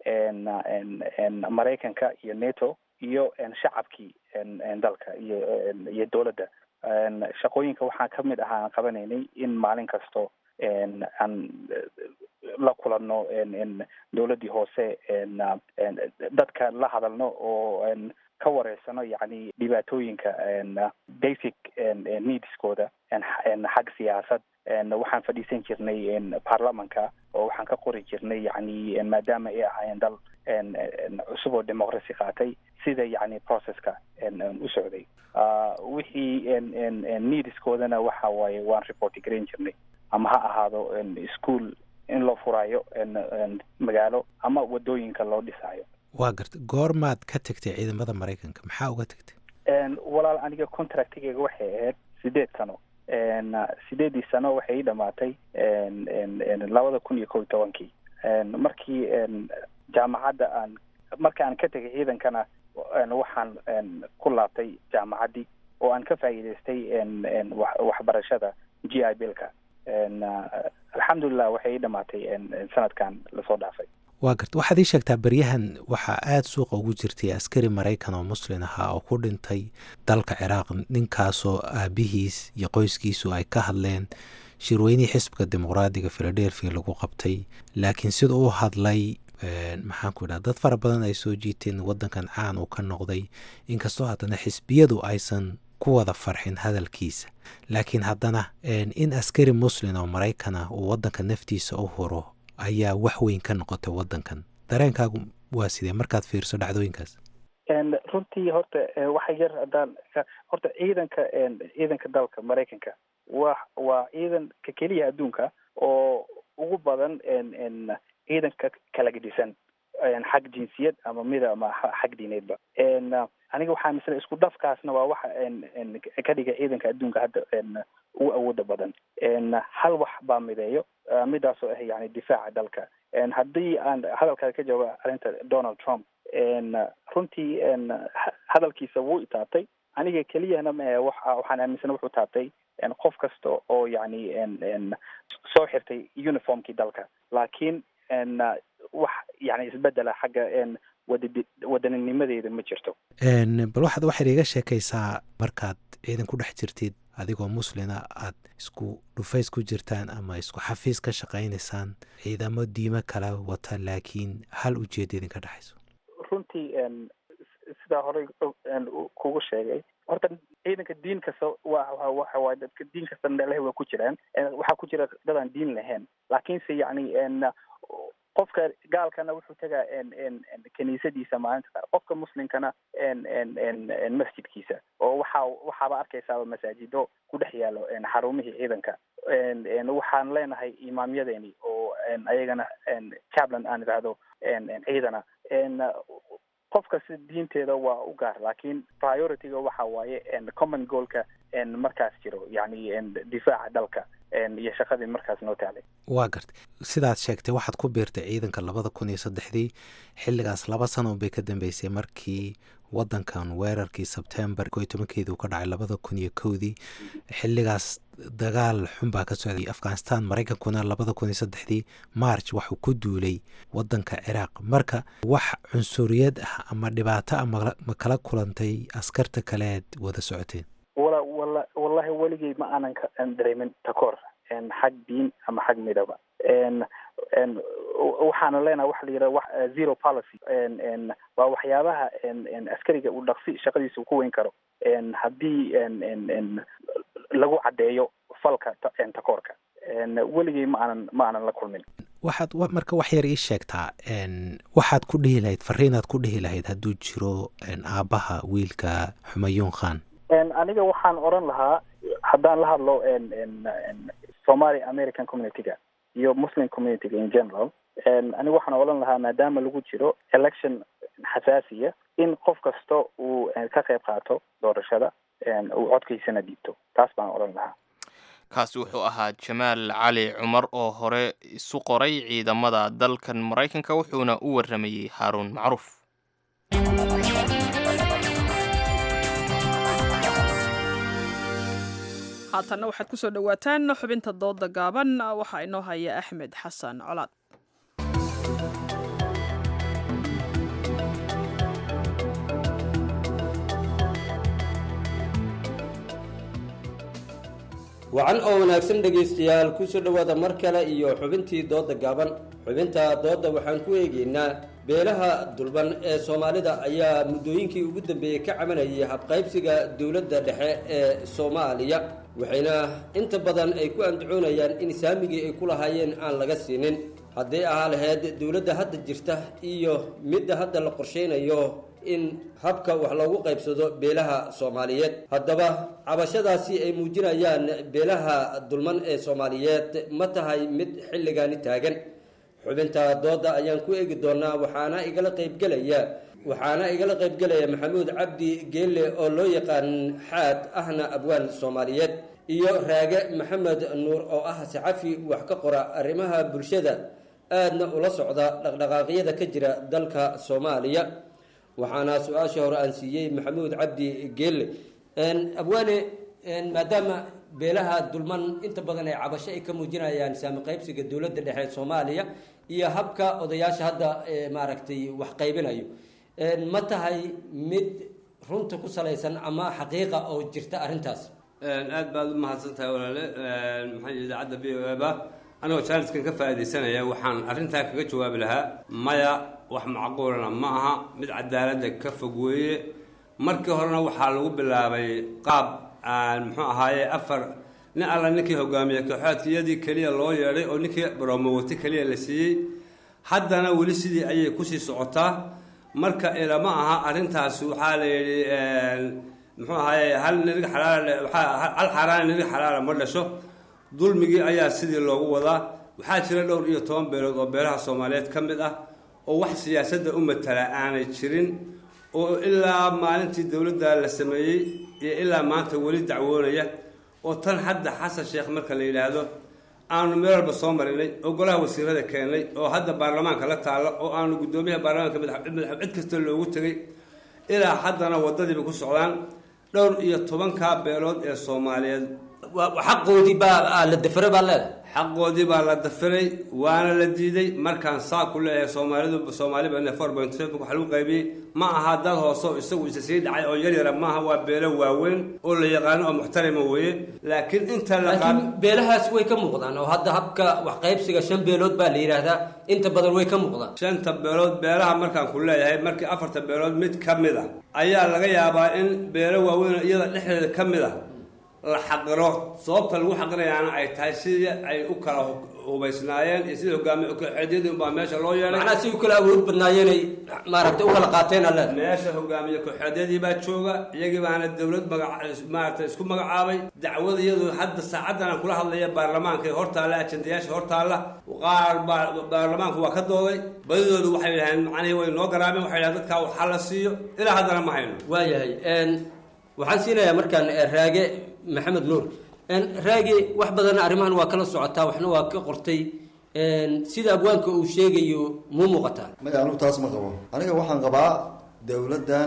maraykanka iyo nato iyo shacabkii dalka iyo iyo dowladda shaqooyinka waxaa ka mid ahaa aan qabanaynay in maalin kasto aan la kulanno dowladdii hoose dadka la hadalno oo ka wareysano yacni dhibaatooyinka basic needskooda xag siyaasad waxaan fadhiisan jirnay baarlamanka oo waxaan ka qori jirnay yacni maadaama ay ahaayeen dal cusub oo democracy qaatay sida yacni processka u socday wixii needskoodana waxa waaye waan report garan jirnay ama ha ahaado school in loo furaayo magaalo ama wadooyinka loo dhisaayo waa garta goormaad ka tegtay ciidamada maraykanka maxaa uga tegtay walaal aniga contractigeyga waxay ahayd sideed sano sideedii sano waxay ii dhamaatay labada kun iyo kow iyo tobankii markii jaamacadda aan marka aan ka tegay ciidankana waxaan ku laabtay jaamacaddii oo aan ka faa'iidaystay waxbarashada g i bilka alxamdulilah waxay ii dhamaatay sanadkan lasoo dhaafay waa garta waxaad ii sheegtaa beryahan waxaa aada suuqa ugu jirtay askari maraykan oo muslin ahaa oo ku dhintay dalka ciraaq ninkaasoo aabihiis iyo qoyskiisu ay ka hadleen shirweynihii xisbiga dimuqraadiga philadelphia lagu qabtay laakiin sida u hadlay maxaan ku idhaha dad fara badan ay soo jiiteen waddankan caan uu ka noqday inkastoo haddana xisbiyadu aysan ku wada farxin hadalkiisa laakiin haddana in askari muslin oo maraykan ah uu waddanka naftiisa u huro ayaa wax weyn ka noqotay waddankan dareenkaagu waa sidee markaad fiirso dhacdooyinkaas runtii horta waxa yar haddaan horta ciidanka ciidanka dalka maraykanka wa waa ciidanka keliya adduunka oo ugu badan ciidanka kala gedisan xag jinsiyad ama mida ama xag diineedba aniga waxaa misle isku dhafkaasna waa waxa ka dhiga ciidanka adduunka hadda ugu awooda badan hal wax baa mideeyo midaasoo ah yani difaaca dalka haddii aan hadalkaada ka jawaaba arrinta donald trump runtii hadalkiisa wuu itaabtay aniga keliyana ma waxaan aaminsana wuxuu taabtay qof kasta oo yani soo xirtay uniformkii dalka laakiin wax yani isbedela xagga wad wadaninimadeeda ma jirto bal waxaad waxaad iga sheekaysaa markaad ciidan ku dhex jirtid adigoo muslina aad isku dhufays ku jirtaan ama isku xafiis ka shaqaynaysaan ciidamo diimo kala wata laakiin hal ujeeda idinka dhexayso runtii sidaa horey kugu sheegay horta ciidanka diin kasta wa waxa waay dadka diin kasta leh waa ku jiraan waxaa ku jira dad aan diin lahayn laakiinse yani qofka gaalkana wuxuu tegaa kiniisadiisa maalinta qaar qofka muslimkana masjidkiisa oo waxa waxaaba arkaysaaba masaajido ku dhex yaalo xarumihii ciidanka waxaan leenahay imaamyadeeni oo ayagana cablan aan idhaahdo ciidana qof kasta diinteeda waa u gaar laakiin priorityga waxa waaye common goalka markaas jiro yani difaaca dalka iyo shaqadii markaas noo taalay waa gartay sidaad sheegtay waxaad ku biirtay ciidanka labada kun iyo saddexdii xilligaas laba sano bay ka dambeysay markii waddankan weerarkii sebtembar ko iyo tobankeedii uu ka dhacay labada kun iyo kowdii xilligaas dagaal xun baa ka socday afghanistan maraykankuna labada kun iyo saddexdii march waxuu ku duulay waddanka ciraaq marka wax cunsuriyad ah ama dhibaato ah ma kala kulantay askarta kaleed wada socoteen wala wala wallahi weligay ma aanan ka dareemin takoor xag diin ama xag midaba waxaana leenaha waxa la yidhaha wax zero policy waa waxyaabaha askariga uu dhaqsi shaqadiisa uu ku weyn karo haddii lagu caddeeyo falka takoorka weligay ma aanan ma aanan la kulmin waxaad marka wax yar ii sheegtaa waxaad ku dhihi lahayd fariinaad ku dhihi lahayd hadduu jiro aabbaha wiilka xumayuun khan aniga waxaan odran lahaa haddaan la hadlo somali american communityga iyo muslim communityga in general aniga waxaan odhan lahaa maadaama lagu jiro election xasaasiya in qof kasta uu ka qayb qaato doorashada uu codkiisana dhiibto taas baan odhan lahaa kaasi wuxuu ahaa jamaal cali cumar oo hore isu qoray ciidamada dalkan maraykanka wuxuuna u warramayey haaruun macruuf haatanna waxaad ku soo dhowaataan xubinta dooda gaaban waxaa inoo haya axmed xasan colaad wacan oo wanaagsan dhegaystayaal kusoo dhowaada mar kale iyo xubintii dooda gaaban xubinta doodda waxaan ku eegaynaa beelaha dulban ee soomaalida ayaa muddooyinkii ugu dambeeyey ka cabanayay habqaybsiga dowladda dhexe ee soomaaliya waxayna inta badan ay ku andacoonayaan in saamigii ay ku lahaayeen aan laga siinin hadday ahaa lahayd dowladda hadda jirta iyo midda hadda la qorshaynayo in habka wax loogu qaybsado beelaha soomaaliyeed haddaba cabashadaasi ay muujinayaan beelaha dulman ee soomaaliyeed ma tahay mid xilligaani taagan xubinta dooda ayaan ku eegi doonaa waxaana igala qaybgelaya waxaana igala qaybgelaya maxamuud cabdi geelle oo loo yaqaan xaad ahna abwaan soomaaliyeed iyo raage maxamed nuur oo ah saxafi wax ka qora arrimaha bulshada aadna ula socda dhaqdhaqaaqyada ka jira dalka soomaaliya waxaana su-aasha hore aan siiyey maxamuud cabdi geelle abwaane maadaama beelaha dulman inta badan ay cabasho ay ka muujinayaan saami qaybsiga dowladda dhexe ee soomaaliya iyo habka odayaasha hadda maaragtay wax qaybinayo ma tahay mid runta ku salaysan ama xaqiiqa oo jirta arrintaas aad baad u mahadsan tahay walaale maxaa idaacadda v o eba anigoo jaaniskan ka faa'iidaysanaya waxaan arrintaa kaga jawaabi lahaa maya wax macquulana ma aha mid cadaaladda ka fog weeye markii horena waxaa lagu bilaabay qaab aan muxuu ahaaye afar nin alla ninkii hogaamiye kooxaadkiyadii keliya loo yeedhay oo ninkii baromowati keliya la siiyey haddana weli sidii ayay kusii socotaa marka ilama aha arrintaas waxaa la yidhi muxuu ahaaye hal nirig xalaala hal xaaraana nirig xalaala ma dhasho dulmigii ayaa sidii loogu wadaa waxaa jira dhowr iyo toban beelood oo beelaha soomaaliyeed ka mid ah oo wax siyaasadda u matala aanay jirin oo ilaa maalintii dowladda la sameeyey iyo ilaa maanta weli dacwoonaya oo tan hadda xasan sheekh marka la yidhaahdo aanu meel walba soo marinay oo golaha wasiirada keennay oo hadda baarlamaanka la taalla oo aanu guddoomiyaha baarlamaanka madax cid kasta loogu tegay ilaa haddana waddadiiba ku socdaan dhowr iyo tobankaa beelood ee soomaaliyeed xaqoodii baa la dafiray baa leedahay xaqoodii baa la dafiray waana la diiday markaan saa ku leeyahay soomaalidu soomaaliba four point seven waxa lagu qaybiyey ma aha dad hoose oo isagu isa sii dhacay oo yaryara maaha waa beelo waaweyn oo la yaqaano oo muxtarima weeye laakiin inta la laakiin beelahaas way ka muuqdaan oo hadda habka wax qaybsiga shan beelood baa la yidhaahdaa inta badan way ka muuqdaan shanta beelood beelaha markaan ku leeyahay markii afarta beelood mid ka mid ah ayaa laga yaabaa in beelo waaweyn iyada dhexdeeda ka mid ah la xaqiro sababta lagu xaqirayaana ay tahay sidii ay u kala hubaysnaayeen iyo sidii hogaamiye kooxeedyadii unbaa meesha loo yeelay macnaha si u kala awood badnaayeenay maaragtay u kala qaateen alle meesha hogaamiye kooxeedyadii baa jooga iyagii baana dowlad magac maaragtay isku magacaabay dacwada iyadu hadda saacadan aan kula hadlaya baarlamaanka ee hortaalla ajendayaasha hortaalla qaar baa baarlamaanku waa ka dooday badidoodu waxay yidhaheen macnihii way noo garaameen waxay yidhahen dadkaa waxa la siiyo ilaa haddana ma hayno waayahay waxaan siinayaa markaan raage maxamed nuur raagi wax badanna arrimahan waa kala socotaa waxna waa ka qortay sida abwaanka uu sheegayo muu muuqataa maya anigu taas ma qabo aniga waxaan qabaa dowladdan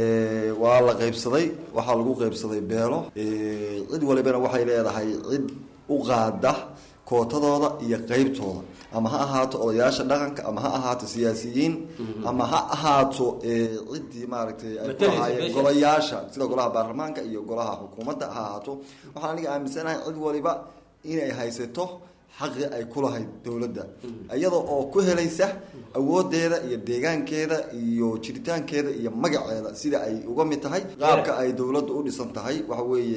waa la qaybsaday waxaa lagu qaybsaday beelo cid walibana waxay leedahay cid u qaada kootadooda iyo qeybtooda ama ha ahaato odayaasha dhaqanka ama ha ahaato siyaasiyiin ama ha ahaato ciddii maaragtay ay ku lahaayeen golayaasha sida golaha baarlamaanka iyo golaha xukuumadda ha ahaato waxaan aniga aaminsanahay cid waliba inay haysato xaqi ay ku lahayd dowladda iyada oo ku helaysa awoodeeda iyo deegaankeeda iyo jiritaankeeda iyo magaceeda sida ay uga mid tahay qaabka ay dowladda u dhisan tahay waxa weeye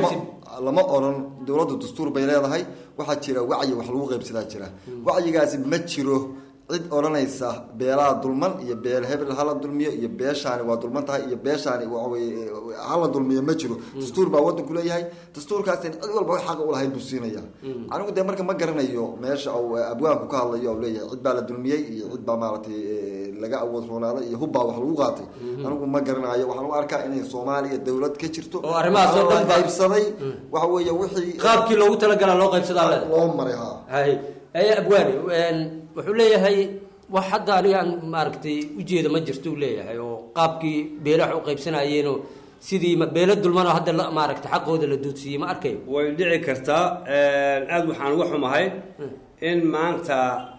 lama oran dowladda dastuur bay leedahay waxaa jira wacyi wax lagu qaybsadaa jira wacyigaasi ma jiro cid odhanaysa beelaha dulman iyo beel hebel hala dulmiyo iyo beeshaani waa dulman tahay iyo beeshaani waxaweye hala dulmiyo ma jiro dastuur baa wadanku leeyahay dastuurkaasina cid walba wax xaqa ulahayd buu siinaya anigu dee marka ma garanayo meesha uu abwaanku ka hadlayo u leeyahay cid baa la dulmiyey iyo cid baa maaragtay laga awood roonaaday iyo hubbaa wax lagu qaatay anigu ma garanayo waxaan u arkaa inay soomaaliya dowlad ka jirto oo arrimahaas oo dhan qaybsaday waxa weeye wixii qaabkii loogu talagalaa loo qaybsadaa leedahay loo maray ha hay aye abwaani wuxuu leeyahay wax hadda anigaan maaragtay ujeeda ma jirto uu leeyahay oo qaabkii beelaha u qaybsanayeenoo sidii beelo dulmanoo hadda maaragtay xaqooda la duudsiiyey ma arkayo way dhici kartaa aada waxaan uga xumahay in maanta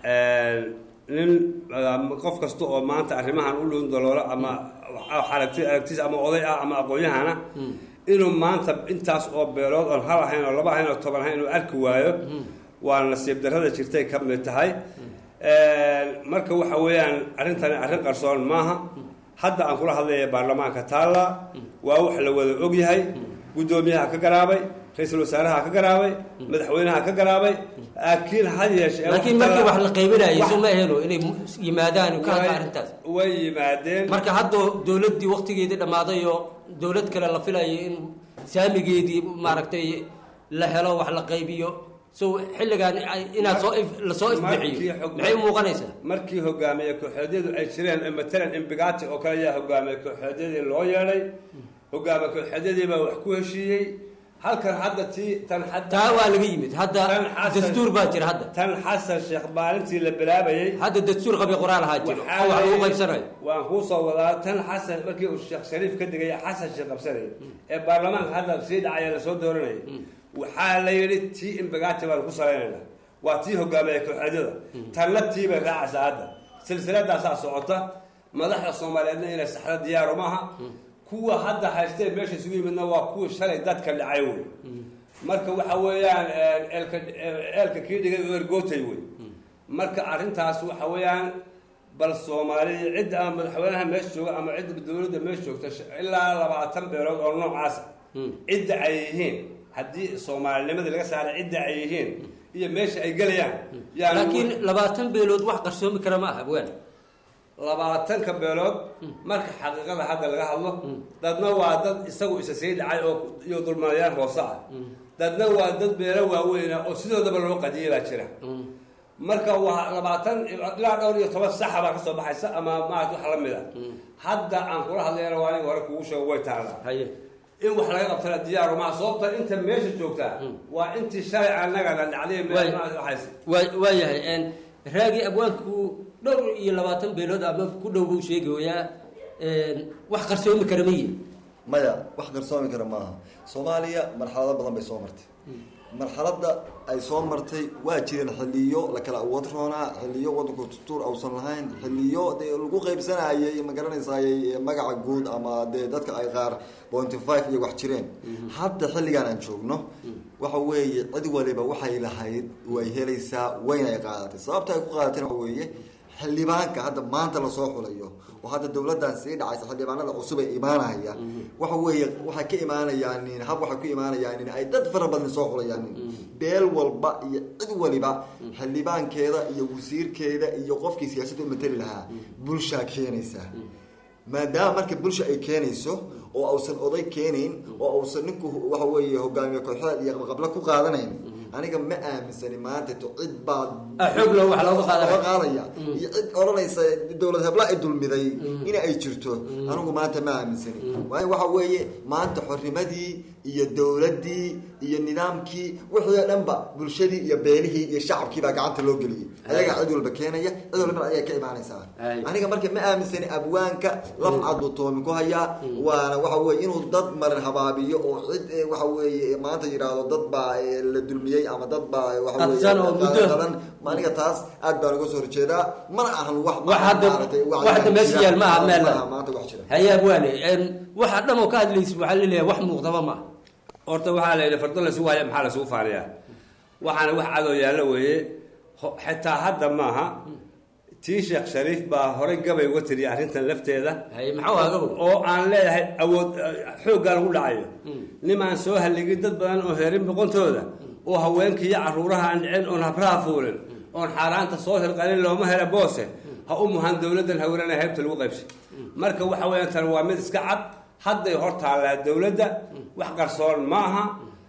nin qof kasta oo maanta arrimahan u dhuun daloolo ama aragti aragtiis ama oday ah ama aqoon-yahana inuu maanta intaas oo beelood oon hal ahayn oo laba ahayn oo toban ahayn inuu arki waayo waa nasiib darrada jirtay ka mid tahay marka waxa weeyaan arrintani arrin qarsoon maaha hadda aan kula hadlaya baarlamaanka taalla waa wax la wada ogyahay guddoomiyaha ka garaabay ra-iisul wasaaraha ka garaabay madaxweynaha ka garaabay laakiin had yeeshee laakiin markii wax la qaybinayo soo ma ahelo inay yimaadaan ka hadla Way- arrintaas way yimaadeen marka hadda dowladdii waktigeedii dhammaaday oo dowlad kale la filayo in saamigeedii maaragtay la helo wax la qaybiyo so xilligan ay- inaad soo if- lasoo ifbixiyo maxay u muuqanaysaa markii hogaamiye kooxeedyadu ay jireen ee matalan imbigati oo kale ayaa hogaamiye kooxeedyadii loo yeedhay hogaamiye kooxeedyadii baa wax ku heshiiyey halkan hadda tii tan hadda taa waa laga yimid hadda dastuur baa jira hadda tan xasan sheekh maalintii la bilaabayey hadda dastuur qabi qoraal ahaa jiro oo wax lagu qaybsanayo waan kuu soo wadaa tan xasan markii uu sheekh shariif ka digaya xasan sheekh qabsanayay ee baarlamaanka hadda sii dhacaya lasoo dooranayay waxaa la yidhi tii imbigati baan ku salaynaynaa waa tii hogaamiye kooxeedyada tanna tii bay raacaysaa hadda silsiladaasaa socota madaxda soomaaliyeedna inay saxda diyaaru maaha kuwa hadda haystee meesha isugu yimidna waa kuwii shalay dadka dhacay wey marka waxa weeyaan eelka eelka kii dhigay oo ergootay wey marka arrintaas waxa weeyaan bal soomaaliya cidda ama madaxweynaha meesha jooga ama cidda dowladda meesha joogta sh- ilaa labaatan beelood oo noocaasa cidda ay yihiin haddii soomaalinimadii laga saaray cidda ay yihiin iyo meesha ay gelayaan yaan laakiin labaatan beelood wax qarsoomi kara ma aha abwaan labaatanka beelood marka xaqiiqada hadda laga hadlo dadna waa dad isagu isa sii dhacay oo iyo dulmalayaan hoose ah dadna waa dad beelo waaweyna oo sidoodaba loo qadiyay baa jira marka waa labaatan ilaa dhowr iyo toban saxa baa kasoo baxaysa ama maarata wax la mid a hadda aan kula hadlayana waa aniga hore kugu sheego way taallaa in wax laga qabtana diyaaru maha sababta inta meesha joogtaa waa intii shalay annagana dhacday meel Waay- maarata waxayse waa waayahay n raagi abwaanku dhowr iyo labaatan beelood ama ku dhow buu sheegayaa wax qarsoomi kara ma yihin maya wax qarsoomi kara maaha soomaaliya marxalado badan bay soo martay marxaladda ay soo martay waa jireen xiliyo la kala awood roonaa xiliyo wadanku tustuur ausan lahayn xiliyo dee lagu qaybsanayay ma garanaysayay magaca guud ama dee dadka ay qaar pointy five iyo wax jireen hadda xilligan aan joogno waxa weeye cid waliba waxay lahayd way helaysaa wayna ay qaadatay sababta ay ku qaadatayna waxa weeye xildhibaanka hadda maanta lasoo xulayo oo hadda dowladdan sii dhacaysa xildhibaanada cusub ee imaanaya waxa weeye waxay ka imaanayaan hab waxay ku imaanayaan ay dad fara badan soo xulayaan beel walba iyo cid waliba xildhibaankeeda iyo wasiirkeeda iyo qofkii siyaasadda u matali lahaa bulshaa keenaysa maadaama marka bulsha ay keenayso oo ausan oday keenayn oo ausan ninku waxa weeye hogaamiye kooxeed iyo qabla ku qaadanayn aniga ma aaminsani maanta to cid baa xoog loo wax looga qaadaya. looga qaadaya iyo cid odhanaysa dowlad hebla ay dulmiday in ay jirto anigu maanta ma aaminsani waayo waxa weeye maanta xornimadii iyo dowladdii iyo nidaamkii wixii oo dhanba bulshadii iyo beelihii iyo shacabkii baa gacanta loo geliyay ayagaa cid walba keenaya cid walbana ayay ka imaanaysaa aniga marka ma aaminsani abwaanka laf cad buu toomi ku hayaa waana waxa weye inuu dad marin habaabiyo oo cid eh, waxa weeye maanta yidhaahdo dad baa eh, la dulmiyey ama dad baa waxa weeye Qadsan oo muddo. qadan aniga taas aad baan uga soo horjeedaa mana ahan wax wax hadda maaragtay, wax hadda meesha yaal ma aha meel maaha maanta wax jira haye abwaane waxa dhan oo ka hadlaysa waxaa laleeyahay wax muuqdaba ma aha horta waxaa la yidhi fardo laysugu haya maxaa laysugu faaniyaa waxaana wax cadoo yaallo weeye ho- xitaa hadda maaha tii sheekh shariif baa horay gabay uga tiriyay arrintan lafteeda maxuu ahaa gabow oo aan leeyahay awood xooggaa lagu dhacayo nimaan soo halligin dad badan oo heerin boqontooda oo haweenkii iyo carruuraha aan dhicin oon habraha fuulin oon xaaraanta soo hirqalin looma hela boose ha u muhan dowladdan hawrana heybta lagu qaybsay marka waxa weeyaan tan waa mid iska cad hadday hor taallaa dowladda wax qarsoon ma aha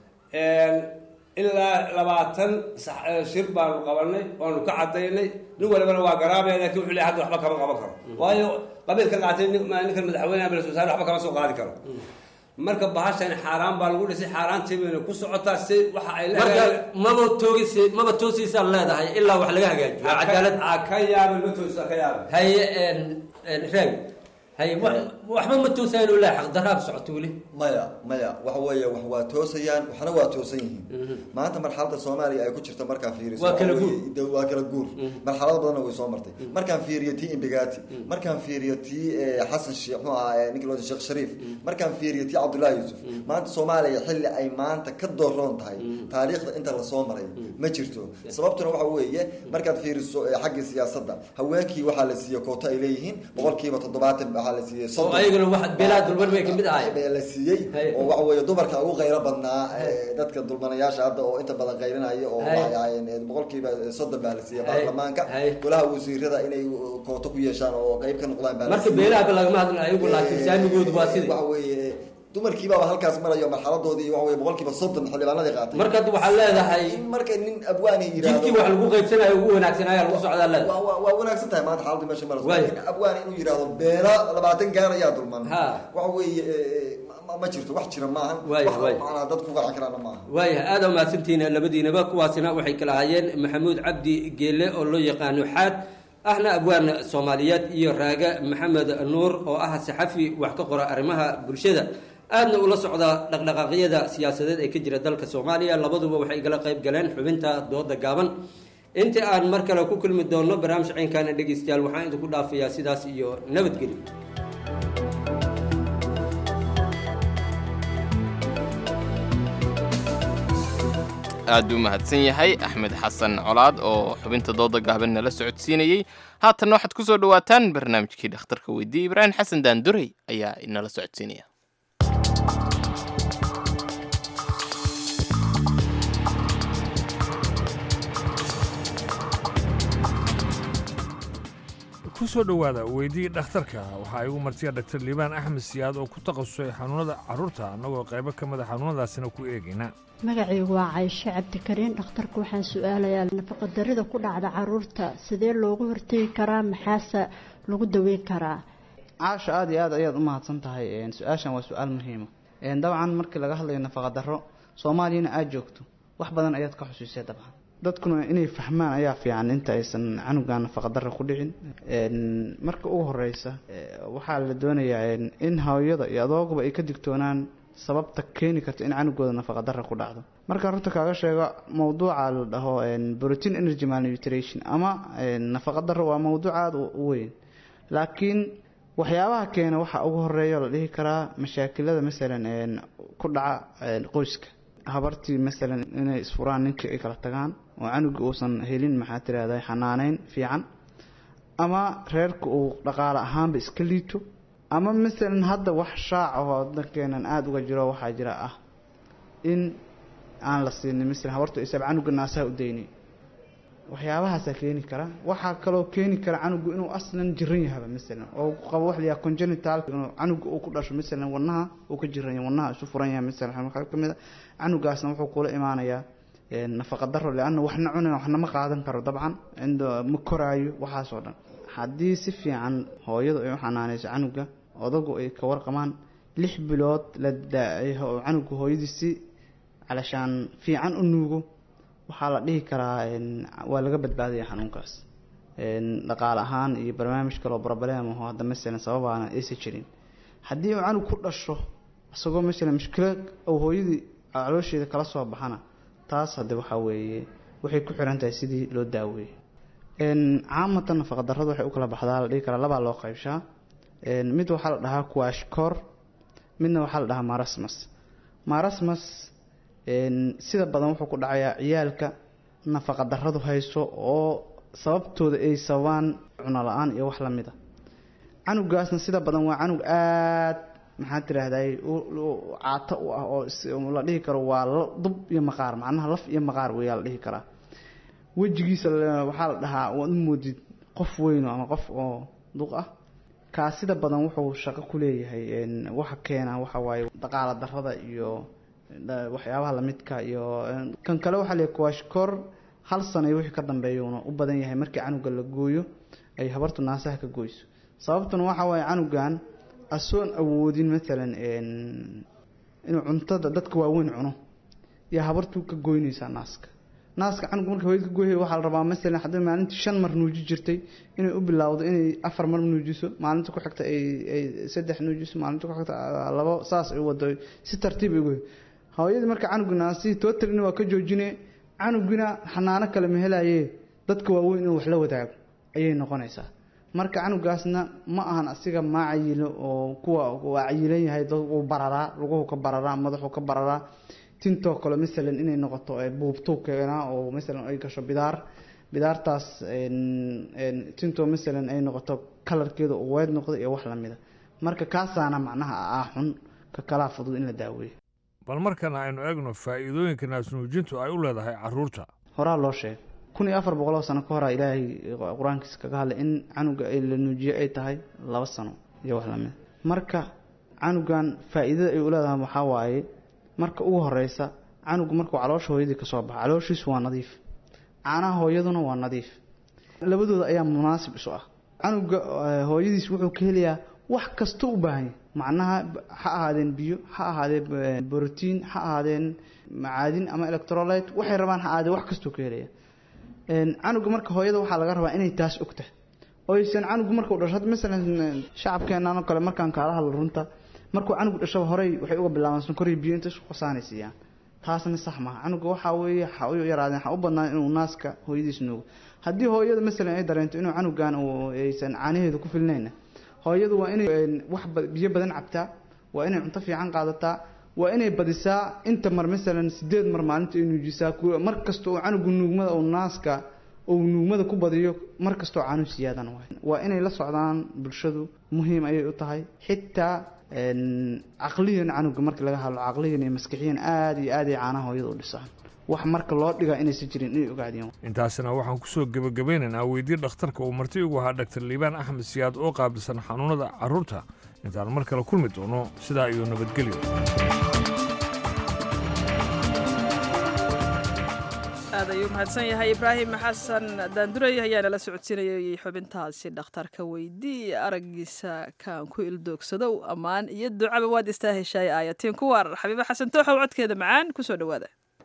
ilaa labaatan sax- eh, shir baanu qabanay oonu ka cadaynay nin walibana waa garaabaya laakiin wuxuu leeyahay hadda waxba kama qaban karo waayo qabiil ka qaatay nin- ma- ninkan madaxweynaha bal wasaare waxba kama soo qaadi karo marka bahashan xaaraan baa lagu dhisay xaaraantii bayna ku socotaa si waxa ay marka maba toogis maba toosiisaan leedahay ilaa wax laga hagaajiyo cadaalad ka yaabay ma toosa ka yaabay haye raagi haye wax- waxba ma toosaan oo laa xaqdaraab socoto weli maya maya waxa weeye wax waa toosayaan waxna waa toosan yihiin maanta marxaladda soomaaliya ay ku jirta markaan fiiriso Waa kala waxa guur. weeye- de- waa kala guur marxalado badanna way soo martay markaan fiiriyo tii imbigati markaan fiiriyo tii eh, xasan sheekh muxuu ahaa eh, ninkii loo jeedo sheekh shariif markaan fiiriyo tii cabdullaahi yuusuf maanta soomaaliya xilli ay maanta ka dooroon tahay taariikhda inta lasoo maray ma jirto sababtuna waxa weeye markaad fiiriso eh, xaggii siyaasadda haweenkii waxaa la siiyey koota ay leeyihiin boqolkiiba toddobaatan waxaa la siiyey soddon ayaguna wax beelaha dulman bay kamid ahay bee la siiyey oo waxa weeye dumarka ugu qayro badnaa ee, dadka dulmanayaasha hadda oo inta badan qaylinaya oo Hay. waxay ahaayeen ee, boqolkiiba soddon baa la siiyey Hay. baarlamaanka golaha wasiirada inay kooto ku yeeshaan oo qayb ka noqdaan baa la marka siiyey. beelaha lagama hadlin ayagu laakiin Ee, saamigoodu waa sidii waxa weeye dumarkiibaaba halkaas marayo marxaladoodii waxa weeye boqolkiiba soddon xildhibaanadii qaatay marka hadda waxaa leedahay marka nin abwaani yiraahdo jidkii wax lagu qaybsanayo ugu wanaagsanaya lagu socdaa leedahay waa waa- waa wanaagsan tahay maanta xaaladdu meesha marayso Waay. laakiin abwaani inuu yiraahdo beela labaatan gaar ayaa dulman waxa weeye ee, ma- ma jirto wax jira maahan Waay, wax waay. macnaa dad ku qanci karaana maaha waayahay aada u mahadsantihiin labadiinaba kuwaasina waxay kala hayeen maxamuud cabdi geele oo loo yaqaano xaad ahna abwaan soomaaliyeed iyo raaga maxamed nuur oo ah saxafi wax ka qora arrimaha bulshada aadna ula socda dhaqdhaqaaqyada siyaasadeed ee ka jira dalka soomaaliya labaduba waxay igala qayb galeen xubinta dooda gaaban inta aan mar kale ku kulmi doono barnaamij ciynkaana dhegeystayaal waxaan idinku dhaafayaa sidaas iyo nabadgelyo aad u mahadsan yahay axmed xasan colaad oo xubinta dooda gaaban nala socodsiinayey haatanna waxaad ku soo dhowaataan barnaamijkii dhakhtarka weydiiyey ibraahim xasan daandurey ayaa inala socodsiinaya ku soo dhowaada weydii dhakhtarka waxaa igu martiya dhaktar liibaan axmed siyaad oo ku takhasusay xanuunada carruurta annagoo qaybo ka mida xanuunadaasina ku eegayna magacaygu waa cayshe cabdikariin dhakhtarka waxaan su-aalayaa nafaqadarrida ku dhacda caruurta sidee loogu hortegi karaa maxaase lagu daweyn karaa caasha aada iyo aad ayaad u mahadsan tahay een, su-aashan waa su-aal muhiima een, dabcan markii laga hadlayo nafaqa darro soomaaliyana aada joogto wax badan ayaad ka xusuusay dabcan dadkuna inay fahmaan ayaa fiican inta aysan canugan nafaqa darro ku dhicin een, marka ugu horeysa ee, waxaa la doonayaa een, in hooyada iyo adooguba ay ka digtoonaan sababta keeni karta in canugooda nafaqa darro ku dhacdo markaan runta kaaga sheego mowduuca la dhaho een, protein energy malnutrition ama een, nafaqa darro waa mowduuc aada u u weyn laakiin waxyaabaha keena waxaa ugu horeeya la dhihi karaa mashaakilada masalan een, ku dhaca een, qoyska habartii masalan inay isfuraan ninkii ay kala tagaan oo canuga uusan helin maxaa tirahda xanaaneyn fiican ama reerka uu dhaqaale ahaanba iska liito ama masalan hadda wax shaac ahoo wadankeenan aada uga jiro waxaa jira ah in aan la siinin masalan habartu isaab canuga naasaha u daynay waxyaabahaasaa keeni kara waxaa kaloo keeni kara canugu inuu aslan jiran yahaba masalan oo uu qabo wax la yidhaha congenital inuu canuga uu ku dhasho masalan wadnaha uu ka jiran yahay wadnaha isu furan yahay masalan waxaa ka mid a canugaasna wuxuu kula imaanayaa een, nafaqa darro leanna waxna cunin waxna ma qaadan karo dabcan inda ma koraayo waxaas oo dhan haddii si fiican hooyadu ay u xanaaneyso canuga odagu ay ka warqamaan lix bilood la daa- oo canuga hooyadiisi calashaan fiican u nuugo waxaa la dhihi karaa een, waa laga badbaadaya xanuunkaas een, dhaqaale ahaan iyo barnaamij kaloo problem aho hadda masalan sababaana aysan jirin haddii uu canug ku dhasho isagoo masalan mushkilo uu hooyadii caloosheeda kala soo baxana taas hadde waxaa weeye waxay ku xiran tahay sidii loo daaweeyey een, caamatan nafaqa darrada waxay u kala baxdaa la dhihi karaa labaa loo qaybshaa een, mid waxaa la dhahaa kuashkor midna waxaa la dhahaa marasmus marasmus een, sida badan wuxuu ku dhacayaa ciyaalka nafaqa darradu hayso oo sababtooda ay sababaan cuno la-aan iyo wax lamid a canugaasna sida badan waa canug aad maxaa tiraahday caato u ah oo is- la dhihi karo waa la- dub iyo maqaar macnaha laf iyo maqaar weyaa la dhihi karaa wejigiisa la- waxaa la dhahaa waad u moodid qof weyn ama qof oo duq ah kaa sida badan wuxuu shaqo ku leeyahay een, waxa keena waxa waaye dhaqaala darrada iyo dha- waxyaabaha lamidka iyo een, kan kale waxaa leeyahay kuwashkor hal sana iyo wixii ka dambeeyuuna u badan yahay markii canuga la gooyo ay habartu naasaha ka goyso sababtuna waxa waaye canugan asoon awoodin maalan een, inuu cuntada dadka waaweyn cuno iyo habartu ka goynaysaa naaska naaska canuga marka hooyada ka goyay waxaa la rabaa masalan haddii maalintii shan mar nuuji jirtay inay u bilowdo inay afar mar nuujiso maalinta ku xigta ay ay saddex nuujiso maalinta ku xigta ah, labo saas ay wado si tartiib ay goy hooyadii marka canuga naasihii tootalina waa ka joojine canugina xanaano kale ma helaye dadka waaweyn inuu wax la wadaago ayay noqonaysaa marka canugaasna ma ahan asiga maa cayilo oo kuwa waa cayilan yahay dad uu bararaa luguhu ka bararaa madaxu ka bararaa tintoo kale masalan inay noqoto ee buubtuu keenaa oo masalan ay gasho bidaar bidaartaas een- een tintoo masalan ay noqoto kalarkeeda uu weed noqdo iyo wax lamida marka kaasaana macnaha ah xun ka kalaa fudud in la daaweeyo bal markana aynu eegno faa'iidooyinka naasnuujintu ay u leedahay carruurta horaa loo sheegay kun iyo afar boqol oo sano ka horaa ilaahay qur-aankiisa kaga hadlay in canuga ay la nuujiyo ay tahay laba sano iyo wax lamid marka canugan faa'iidada ay u leedahay waxaa waaye marka ugu horeysa canugu markuu caloosha hooyadii kasoo baxa calooshiisu waa nadiif caanaha hooyaduna waa nadiif labadooda ayaa munaasib isu ah canuga hooyadiis wuxuu ka helayaa wax kasta u baahan yahay macnaha ha ahaadeen biyo ha ahaadeen brotiin ha ahaadeen macaadin ama electrolyte waxay rabaan ha ahaadeen wax kastuu ka helaya canuga marka hooyada waxaa laga rabaa inay taas ogtahay oysan canugu markuu dhasho hadda masalan shacabkeenan oo kale markaan kaala hadlo runta markuu canugu dhashaba horey waxay uga bilaabaan sonkor iyo biyo inta isku qasaanaysiiyaan taasna sax maaha canuga waxaa weeye ha u yaraadeen ha u badnaan inuu naaska hooyadiis nuugo haddii hooyada masalan ay dareento inuu canugan aysan caanaheedu ku filnayna hooyadu waa inay wax biyo badan cabtaa waa inay cunto fiican qaadataa waa inay badisaa inta mar masalan sideed mar maalinta ay nuujisaa mar kasta oo canugu nuugmada uu naaska uu nuugmada ku badiyo mar kastoo caanu siyaadan waay waa inay la socdaan bulshadu muhiim ayay u tahay xitaa caqliyan canuga markii laga hadlo caqliyan iyo maskixiyan aada iyo aad ay caanaha hooyada u dhisaan wax marka loo dhigaa inaysan jirin inay ogaadiyaan intaasina waxaan kusoo gebagabeynaynaa weydii dhakhtarka uu marti ugu ahaa dhaktar liibaan axmed siyaad oo qaabilsan xanuunada carruurta intaan mar kale kulmi doono sidaa iyo nabadgelyo aad ayuu mahadsan yahay ibraahim xasan daanduray ayaa nala socodsiinayay xubintaasi dhakhtarka weydii araggiisa kaan ku ildoogsadow ammaan iyo ducaba waad istaa heshaay aayatiin ku waar xabiibo xasan tooxow codkeeda macaan kusoo dhowaada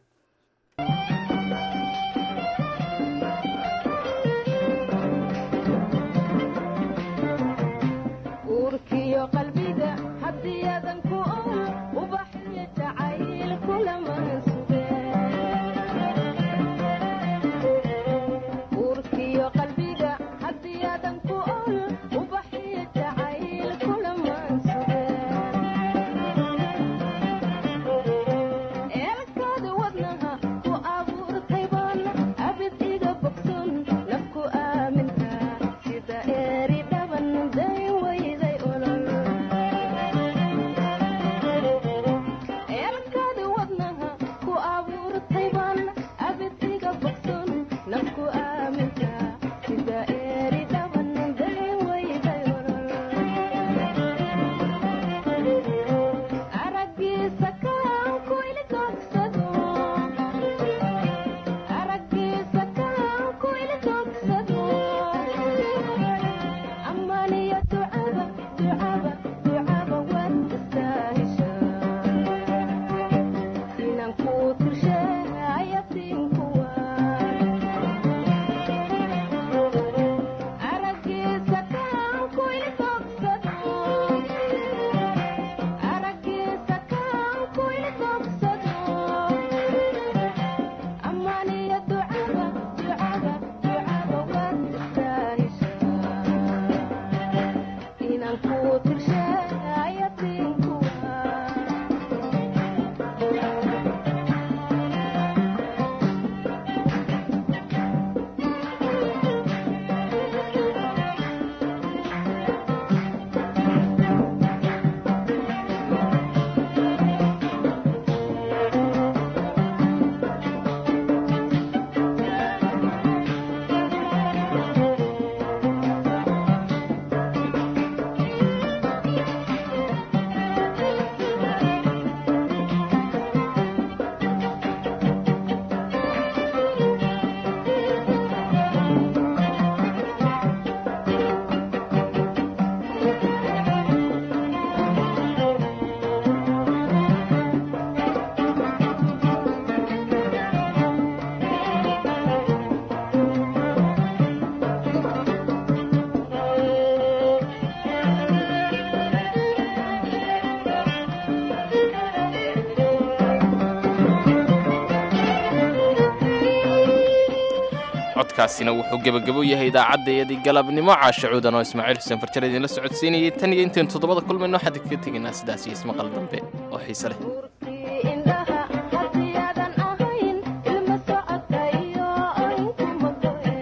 codkaasina wuxuu gebagabo yahay idaacaddayadii galabnimo caasha cuudan oo ismaaciil xuseen farjar idinla socodsiinayay tan iyo intayn toddobada kulmayno waxaan idinkaga tegaynaa sidaas iyo ismaqal dambe oo xiise leh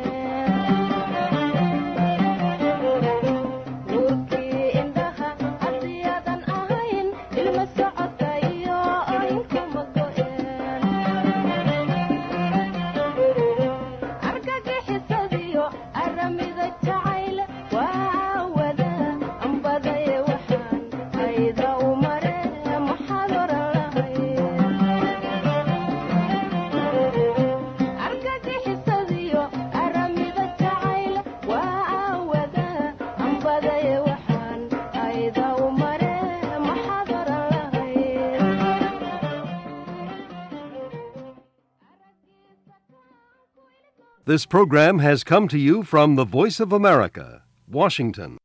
Thank you. ayda u mare maxaad oran lahayd argagixisadiyo aramida jacayl waa aawada ambadaye waxaan ayda u mare maxaad oran lahayd This program has come to you from the Voice of America, Washington.